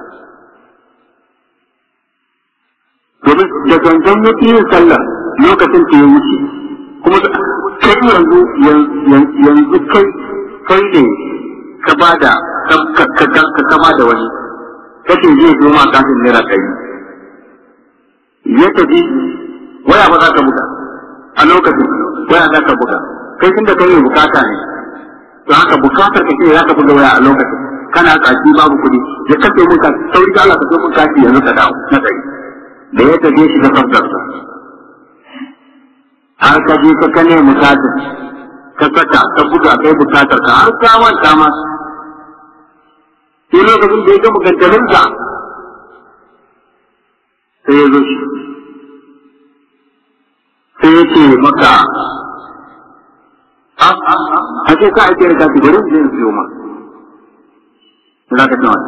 domin da gangan ya yin sallah lokacin ke ya wuce kuma kai yanzu yanzu kai kai ne ka bada ka kama da wani kace zai zo ma kafin naira ɗari ya tafi waya ba za ka buga a lokacin waya za ka buga kai tun da kai mai bukata ne to haka bukatar ka ce za ka buga waya a lokacin kana tsaki babu kuɗi ya kace mun kati sauri ka Allah ka so mun kati yanzu ka dawo na ɗari da ya tafi shi da sabgarsa har ka je ka kane bukatar ka saka ka buga kai bukatar ka har ka manta ma sai lokacin da ya gama gangalinsa sai ya zo shi sai ya ce maka a ce ka ake rika bari in je in siyo ma za ka ce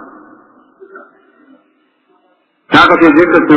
ta ka ce zai ka ce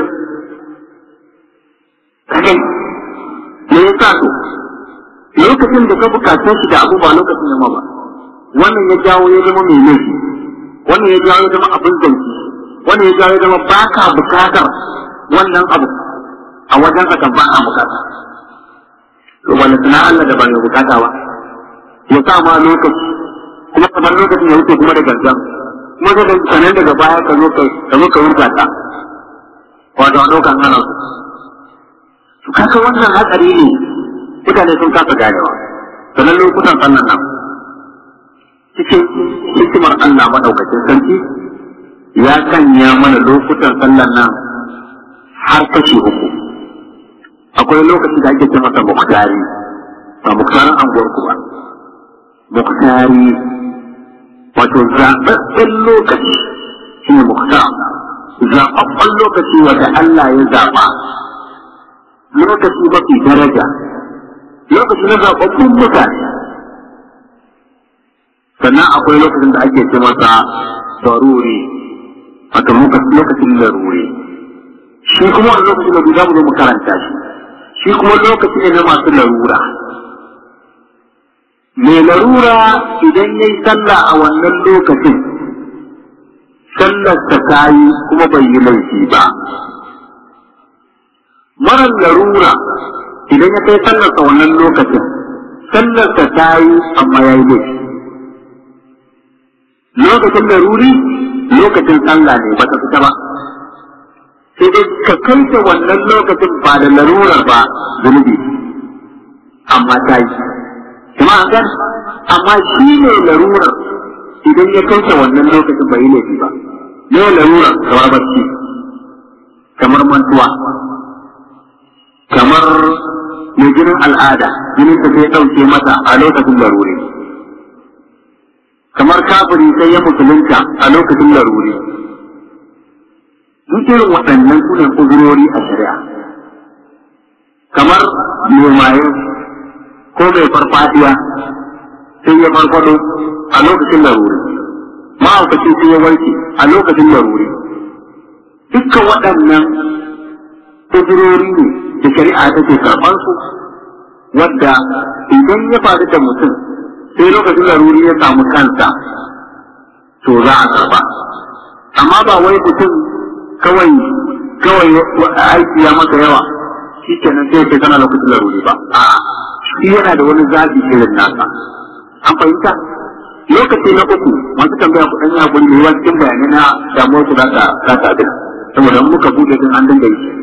kake me ya sa to lokacin da ka bukace shi da abu ba lokacin da ma ba wannan ya jawo ya zama mai laifi wannan ya jawo ya zama abin zanci wannan ya jawo ya zama ba ka bukatar wannan abu a wajen ka ba a bukata to wani suna Allah da ba mai bukata ba ya sa ma lokaci kuma kamar lokacin ya wuce kuma da gangan kuma da sanan daga baya ka zo ka zo ka wurga ta wato a ɗaukan hana su to kaka wannan hatsari ne mutane sun kasa ganewa sanan lokutan sannan nan cikin hikimar Allah madaukakin sarki ya sanya mana lokutan sallan nan har kashi uku akwai lokaci da ake ce masa muktari ba muktarin anguwar ku ba muktari wato zaɓaɓɓen lokaci shi ne muktar zaɓaɓɓen lokaci wanda Allah ya zaɓa lokaci mafi daraja lokaci na zaɓaɓɓun mutane sannan akwai lokacin da ake ce masa daruri wato lokacin laruri shi kuma wani lokacin da za mu zo mu karanta shi shi kuma lokaci ne na masu larura mai larura idan ya yi sallah a wannan lokacin sallar ta yi kuma bai yi laifi ba marar larura idan ya kai sallar a wannan lokacin sallar ta yi amma ya yi laifi lokacin laruri lokacin sallah ne ba ta fita ba sai dai ka kai ta wannan lokacin ba da larurar ba zunubi amma ta yi kuma an gan amma shi ne larurar idan ya kai ta wannan lokacin bai yi laifi ba ne larurar kamar bacci kamar mantuwa kamar mai jinin al'ada jinin ta sai ɗauke mata a lokacin laruri kamar kafiri sai ya musulunta a lokacin laruri duk irin waɗannan su ne uzurori a shari'a kamar mai maye ko mai farfadiya sai ya farfado a lokacin laruri ma'aukaci sai ya warke a lokacin laruri dukkan waɗannan uzurori ne da shari'a take karɓar su wadda idan ya faru da mutum sai lokacin laruri ya samu kansa to za a karɓa amma ba wai mutum kawai kawai aiki ya masa yawa shi kenan sai ya kana lokacin laruri ba a'a shi yana da wani zaɓi irin nasa an fahimta lokaci na uku masu tambaya kuɗin ya guri mai yawan cikin bayanai na damuwar su za ta za ta abin saboda in muka buɗe din an dinga yi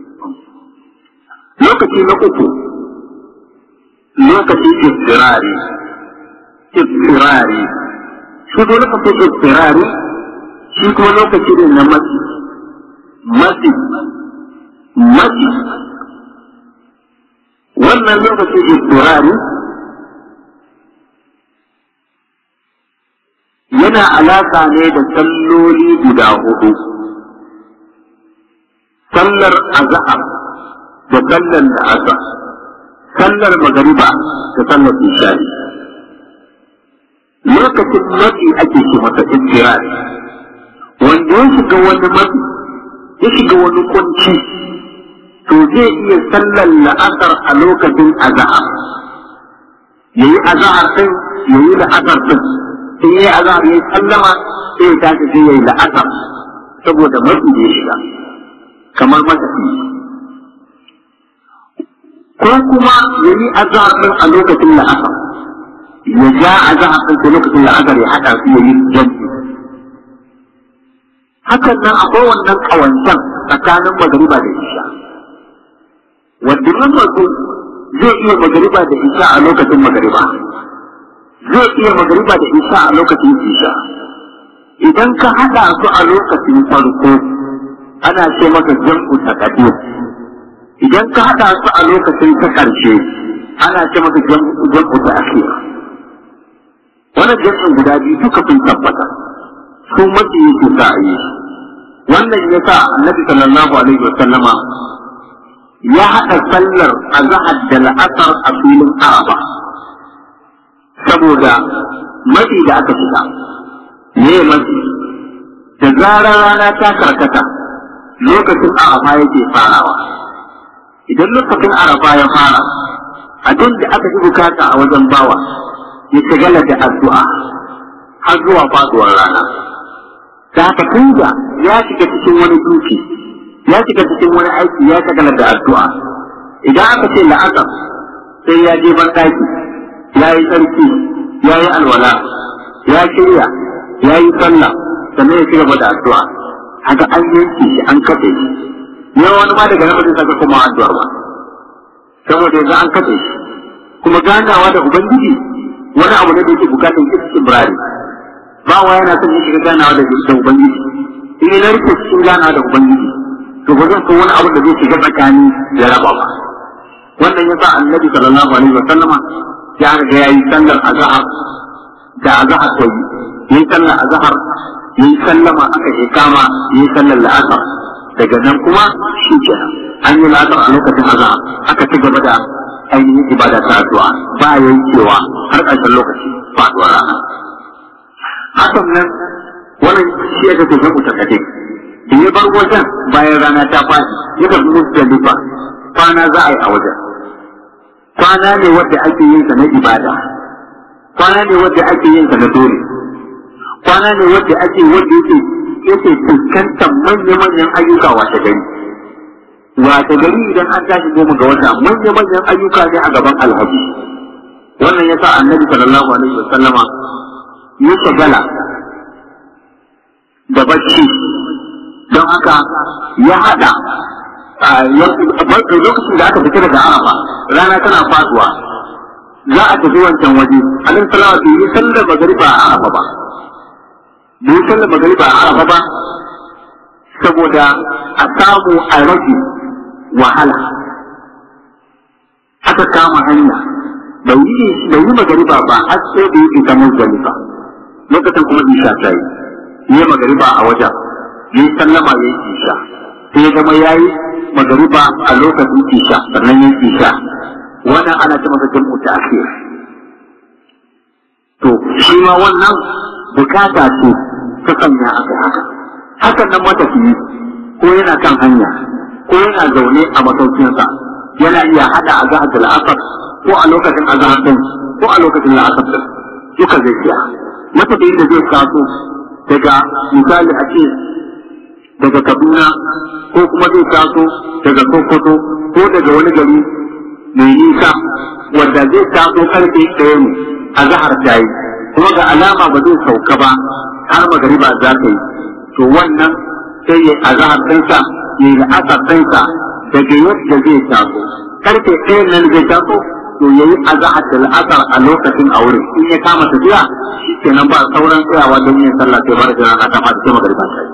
lokaci na uku lokaci istirari istirari shi ko lokacin istirari shi kuma lokaci ne na matsi matsi matsi wannan lokacin istirari yana alaka ne da salloli guda hudu sallar azhar da sallar la'asar sallar magariba da sallar isha'i lokacin matsi ake ce masa istirari wanda ya shiga wani matsi ya shiga wani kunci to zai iya sallar la'asar a lokacin azahar ya yi azahar ɗin ya yi la'asar ɗin sai ya yi azahar ya yi sallama sai ya tashi sai ya yi la'asar saboda matsi da ya shiga kamar matafi ko kuma ya yi azahar ɗin a lokacin la'asar ya ja azahar ɗin sai lokacin la'asar ya haɗa su ya yi jam'i hakan nan akwai wannan ƙawancen tsakanin magariba da isha wanda mutum zai iya magariba da isha a lokacin magariba zai iya magariba da isha a lokacin isha idan ka haɗa su a lokacin farko ana ce maka jam'u taqdir idan ka haɗa su a lokacin ta ƙarshe ana ce maka jam'u ta akhir wannan jam'in guda biyu duka sun tabbata su mafi yake sa a yi wannan ya sa annabi sallallahu alaihi wa sallama ya haɗa sallar azahar da la'asar a filin araba saboda matsi da aka shiga me matsi da zarar rana ta karkata lokacin arafa yake farawa idan lokacin arafa ya fara abin da aka fi bukata a wajen bawa ya shagala da addu'a har zuwa faduwar rana da haka tunda ya shiga cikin wani duki ya shiga cikin wani aiki ya shagala da addu'a idan aka ce la'asar sai ya je ban daki ya yi sarki ya yi alwala ya shirya ya yi sallah sannan ya ci gaba da addu'a haka an yanke shi an kafe shi yawan wani ma daga nan ba zai saka kuma addu'a ba saboda yanzu an kafe shi kuma ganawa da ubangiji wani abu ne da yake bukatar istibrari ba wa yana son ya shiga ganawa da da ubangiji in ya rike cikin ganawa da ubangiji to ba zan so wani abu da zai shiga tsakani ya raba ba wannan yasa annabi sallallahu alaihi wa sallama ya riga yayi sallar azhar da azhar ko yi sallar azhar yi sallama aka je kama yi sallar la'asar daga nan kuma shi kenan an yi la'asar a lokacin azhar aka ci gaba da ainihin ibada ta addu'a ba yankewa har ƙarshen lokaci faɗuwar rana hakan nan wannan shi aka ce zaku takade da ya bar wajen bayan rana ta faɗi ya tafi musdalifa kwana za a yi a wajen kwana ne wadda ake yin sa na ibada kwana ne wadda ake yin sa na dole kwana ne wadda ake wadda yake yake fuskantar manya-manyan ayyuka wata gari wata gari idan an tashi goma ga wata manya-manyan ayyuka ne a gaban alhaji wannan yasa annabi sallallahu alaihi wasallama ya shagala da bacci don haka ya hada lokacin da aka fita daga arafa rana tana faduwa za a tafi wancan waje alin salawa bai yi sallar magariba a arafa ba bai yi sallar magariba a arafa ba saboda a samu a rage wahala aka kama hanya bai yi bai yi magariba ba har sai da yake ta muzdalifa lokacin kuma isha ta yi yi magariba a wajen yi sallama ya yi isha sai ya zama ya yi magariba a lokacin isha sannan ya yi isha wannan ana ce masa jam'u ta akhir to shi ma wannan bukata ce ta sanya aka haka hakan nan matafiyi ko yana kan hanya ko yana zaune a masaukinsa yana iya hada a zahar da la'asar ko a lokacin azahar din ko a lokacin la'asar din duka zai iya matafiyin da zai taso daga misali a ce daga kaduna ko kuma zai taso daga sokoto ko daga wani gari mai nisa wanda zai taso karfe ɗaya ne a zahar ta yi kuma ga alama ba zai sauka ba har magariba za ta yi to wannan sai ya azahar ɗinsa ya yi la'asar ɗinsa daga yadda zai taso karfe ɗaya nan zai taso to ya yi azahar da la'asar a lokacin a wurin in ya kama tafiya shi kenan ba sauran tsayawa don yin sallah sai bar da rana ta fata sai magariba ta yi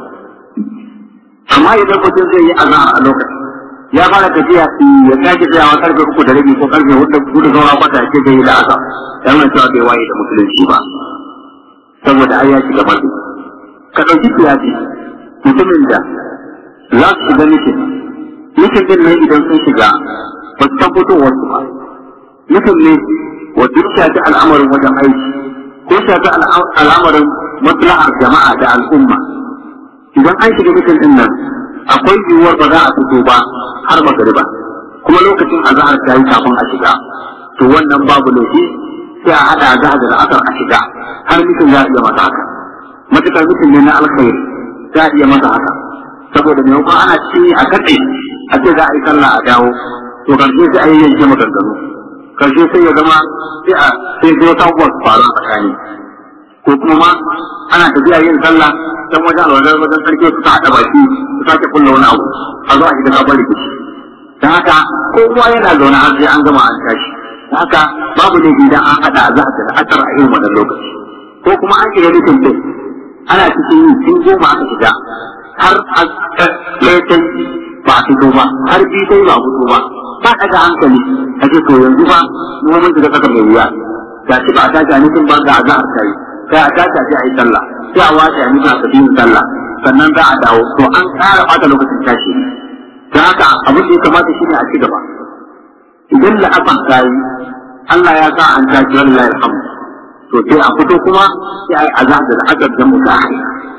amma idan mutum zai yi azahar a lokacin ya fara tafiya ya sake tsayawa karfe uku da rabi ko karfe hudu hudu saura kwata ya ce zai yi la'asar dan nan cewa bai waye da musulunci ba saboda ai ya shiga mazu ka ɗauki kiyasi mutumin da za su shiga mikin mikin din nan idan sun shiga ba su san fitowar su ba mikin ne wanda ya shafi al'amarin wajen aiki ko shafi al'amarin maslahar jama'a da al'umma idan an shiga mikin din nan akwai yiwuwar ba za a fito ba har magariba kuma lokacin azahar ta yi kafin a shiga to wannan babu laifi sai a haɗa azahar da asar a shiga har mikin za a iya masa haka matukar mikin ne na alkhairi za a iya masa haka saboda maimakon ana ci a kaɗe a ce za a yi sallah a dawo to karshe sai a yi yanke maganganu karshe sai ya zama sai a sai zai wata abubuwa su faru a tsakani ko kuma ma ana tafiya yin sallah dan wajen alwalar wajen sarki su ta haɗa baki su sake kulla wani abu a zo a shiga sabon rikici don haka kowa yana zaune har sai an gama an tashi don haka babu ne idan an haɗa za a da asar a irin wannan lokaci ko kuma an shiga nufin din ana cikin yi tun goma aka shiga har ɗaya ta ba a fito ba har biyu ta yi ba a fito ba ba ɗaga hankali a ce to yanzu ba mu mun shiga kasar mai wuya ga shi ba a tashi a nufin ba ga a za a tayi sai a tashi a je a yi sallah sai a wace a nufin a tafi yin sallah sannan za a dawo to an ƙara ɓata lokacin tashi don haka abin da ya kamata shi ne a ci gaba idan la'afan ta yi Allah ya sa an tashi wallahi alhamdu to sai a fito kuma sai a yi azahar da la'asar da mutane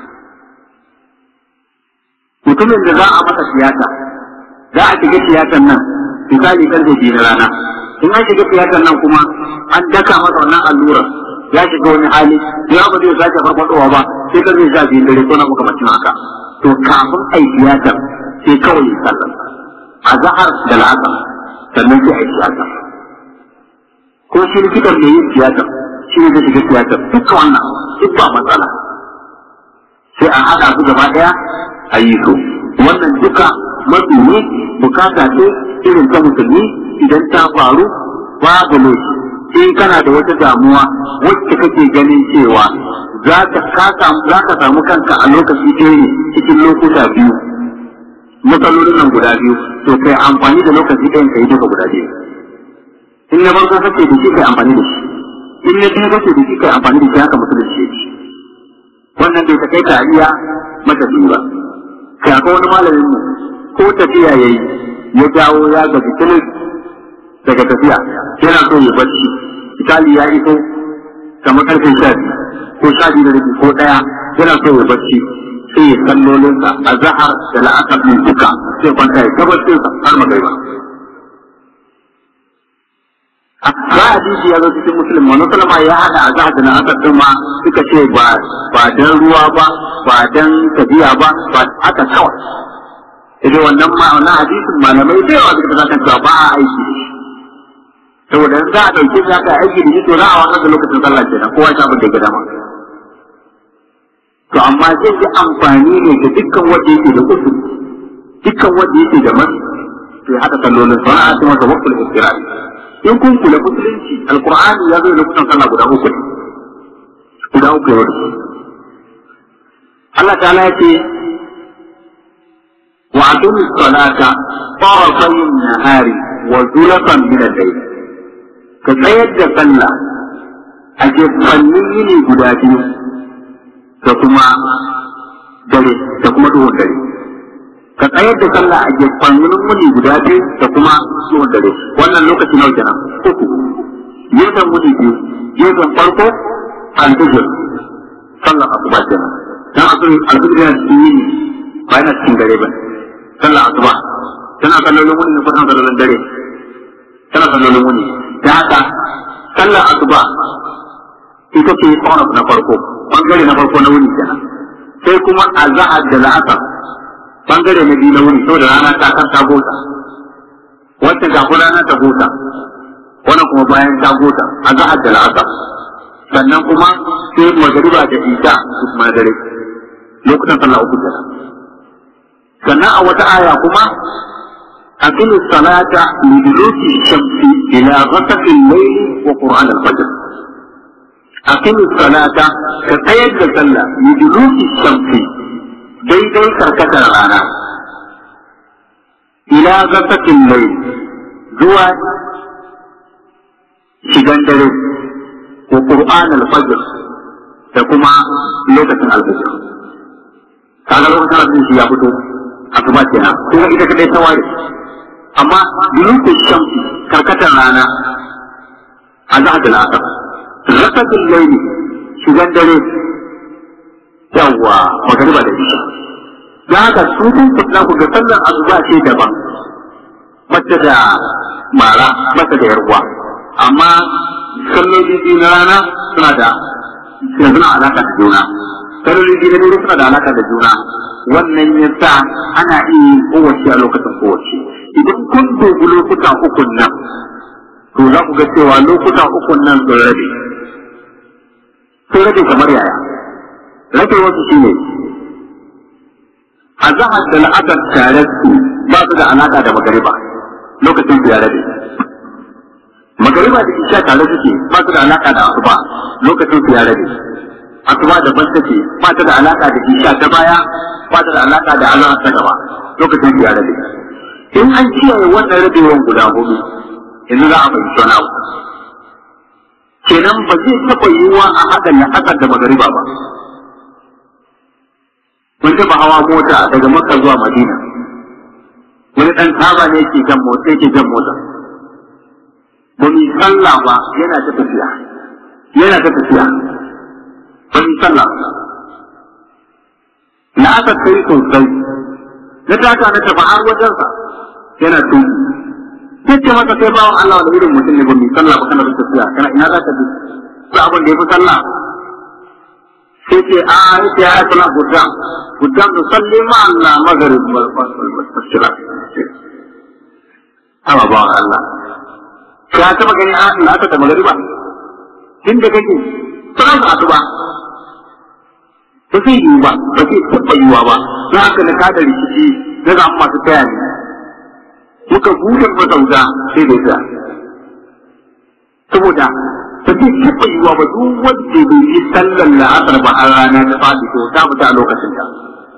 mutumin da za a masa tiyata za a shiga tiyatar nan misali karfe biyu na rana in an shiga tiyatar nan kuma an daka masa wannan allurar ya shiga wani hali ya ba zai sake farfadowa ba sai karfe sha biyu dare ko na makamacin haka to kafin a yi tiyatar sai kawai ya sallar a zahar da la'asar sannan sai a yi tiyatar ko shi likitan mai yin tiyatar shi ne zai shiga tiyatar duka wannan duk ba matsala sai a haɗa su gaba ɗaya a yi su wannan duka mafi ne bukata ce irin ta musulmi idan ta faru babu laifi in kana da wata damuwa wacce kake ganin cewa za ka samu kanka a lokaci ɗaya ne cikin lokuta biyu matsalolin nan guda biyu to kai amfani da lokaci ɗayan ka yi duka guda biyu in na farko kake da shi kai amfani da shi in na biyu kake da shi kai amfani da shi haka musulunci ce wannan bai kai ta iya matafi ba kai akwai wani malamin mu ko tafiya yayi ya dawo ya gaji tilis daga tafiya yana so ya bacci misali ya iso kamar karfe sha biyu ko sha biyu da rabi ko ɗaya yana so ya bacci sai ya sallolinsa a zahar da la'akar min duka sai kwanta ya tabbatar har magaiba ba hadisi ya zo cikin musulun wani salama ya hada a zahar da la'akar din ma suka ce ba ba dan ruwa ba ba dan tafiya ba ba haka kawai idan wannan ma wannan hadisin malamai da yawa suka zaka cewa ba a aiki saboda in za a dauke shi aka aiki da shi to za a wannan da lokacin sallah kenan kowa ya abin da ya dama to amma zai yi amfani ne ga dukkan wanda yake da usul dukkan wanda yake da man to ya hada sallolin sana'a ta masa waqtul istirari in kun kula musulunci alqur'ani ya zo da lokutan sallah guda uku ne guda uku ya wada Allah ta'ala ya ce wa aqimi salata tarafay an-nahari wa zulfan min al-layl ka tsayar da sallah a gefannin yini guda biyu da kuma dare da kuma duhun dare ka tsayar da sallah a gefannin muni guda biyu da kuma duhun dare wannan lokaci nawa kenan uku gefen muni biyu gefen farko alfijir sallar asuba kenan dan asali alfijir yana cikin yini ba yana cikin dare ba sallar asuba tana sallolin wuni ne ko tana sallolin dare tana sallolin wuni da haka sallar asuba ita ce tsawon na farko bangare na farko na wuni kenan sai kuma azhar da la'asar bangare na biyu na wuni saboda rana ta kan ta gota wacce kafin rana ta gota wannan kuma bayan ta gota azhar da la'asar sannan kuma sai magariba da isha su kuma na dare lokutan sallah uku kenan sannan a wata aya kuma أقم الصلاة لدلوك الشمس إلى غسق الليل وقرآن الفجر أقم الصلاة كقيد صلى لدلوك الشمس daidai karkatar rana ila gasakin mai zuwa shigan dare wa Qur'an al-fajr da kuma lokacin al-fajr kaga lokacin al-fajr ya fito asuba kenan kuma ita kadai ta ware amma dulukun shamsi karkatar rana a za da la'asar gasakin laili shigan dare yawwa magariba da isha da haka su kun fitna ku ga sallar azuba ce daban mace da mara mace da yarwa amma salloli biyu na rana suna da suna alaka da juna salloli biyu na dare suna da alaka da juna wannan ya sa ana iya yin kowace a lokacin kowace idan kun dubi lokuta ukun nan to za ku ga cewa lokuta ukun nan sun rabe sun rabe kamar yaya rage wasu shi ne a zahar da la'adar tare su ba su da alaƙa da magariba lokacin su ya rabe magariba da isha tare suke ba su da alaƙa da asuba lokacin su ya rabe asuba da ban take ba ta da alaƙa da isha ta baya ba ta da alaƙa da Allah ta gaba lokacin su ya rabe in an kiyaye wannan rabewan guda hudu yanzu za a fahimci wani abu kenan ba zai taɓa yiwuwa a haɗa la'asar da magariba ba mun taɓa hawa mota daga makka zuwa madina wani ɗan taba ne ke jan mota yake jan mota ba mu sallah ba yana ta tafiya yana ta tafiya wani sallah na aka kai sosai na taka na tafi har wajensa yana tuki sai ce masa kai bawan Allah wani irin mutum ne ba mai sallah ba kana da tafiya kana ina za ka bi ba abin da ya fi sallah sai ce a yace ya kula gudam gudam da salli ma Allah magharib wal fasira amma ba Allah ka taba gani a Allah aka da magariba tun da kake tsaron ka asuba ba zai yiwu ba ba zai taɓa yiwuwa ba za haka na kada rikici na ga masu taya ne muka buɗe masauta sai da ita saboda ba zai taɓa yiwuwa ba duk wanda bai yi sallar la'asar ba a rana ta faɗi to ta fita a lokacin ta.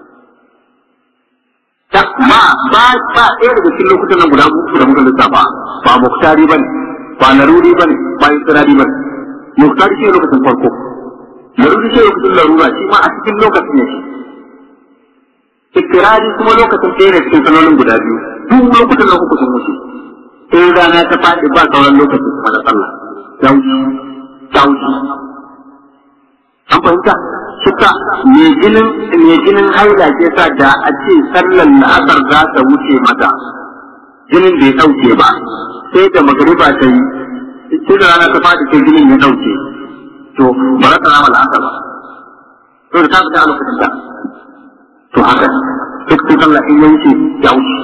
Ta ma ba ba ɗaya daga cikin lokutan nan guda uku da muka lissafa ba muktari ba ne ba laruri ba ne ba istirari ba ne. Muktari shi ne lokacin farko. Laruri shi ne lokacin larura shi ma a cikin lokacin ne. Istirari kuma lokacin ɗaya ne cikin sanolin guda biyu. Duk lokutan nan uku sun wuce. In rana ta faɗi ba sauran lokacin kuma na sallah. dauki dauki an fahimta suka mai jinin mai jinin haila ke sa da a ce sallar la'asar za ta wuce mata jinin bai dauke ba sai da magariba ta yi sai da rana ta fadi sai jinin ya dauke to ba za ta rama la'asar ba to da ta fita a lokacin ta to haka duk sun sallah in ya wuce ya wuce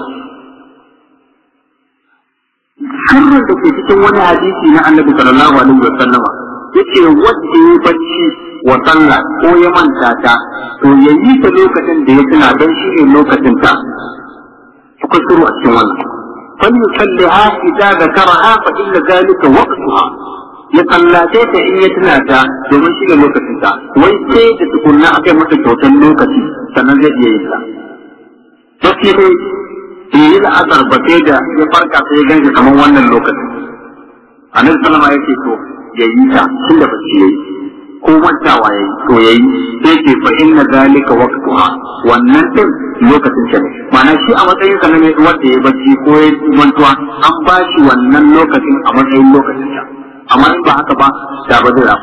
sirrin da ke cikin wani hadisi na annabi sallallahu alaihi wa sallama yace wanda ya bacci wa sallah ko ya manta ta to ya yi ta lokacin da ya tuna don shi ne lokacin ta akwai sirru a cikin wannan fal yusalliha idza zakaraha fa inna zalika waqtuha ya sallace ta in ya tuna ta domin shi ne lokacin ta wai sai da tukunna akai masa kyautar lokaci sannan zai iya yin ta sai dai in yi la'azar ba sai da ya farka sai ya ganshi kamar wannan lokacin annabi sallama ya ce to ya yi ta tun da bacci ya yi ko mantawa ya yi to ya yi sai ce fa inna zalika waqtuha wannan din lokacin ta ne ma'ana shi a matsayin sa ne wanda ya bacci ko ya mantuwa an ba shi wannan lokacin a matsayin lokacin ta amma in ba haka ba da ba zai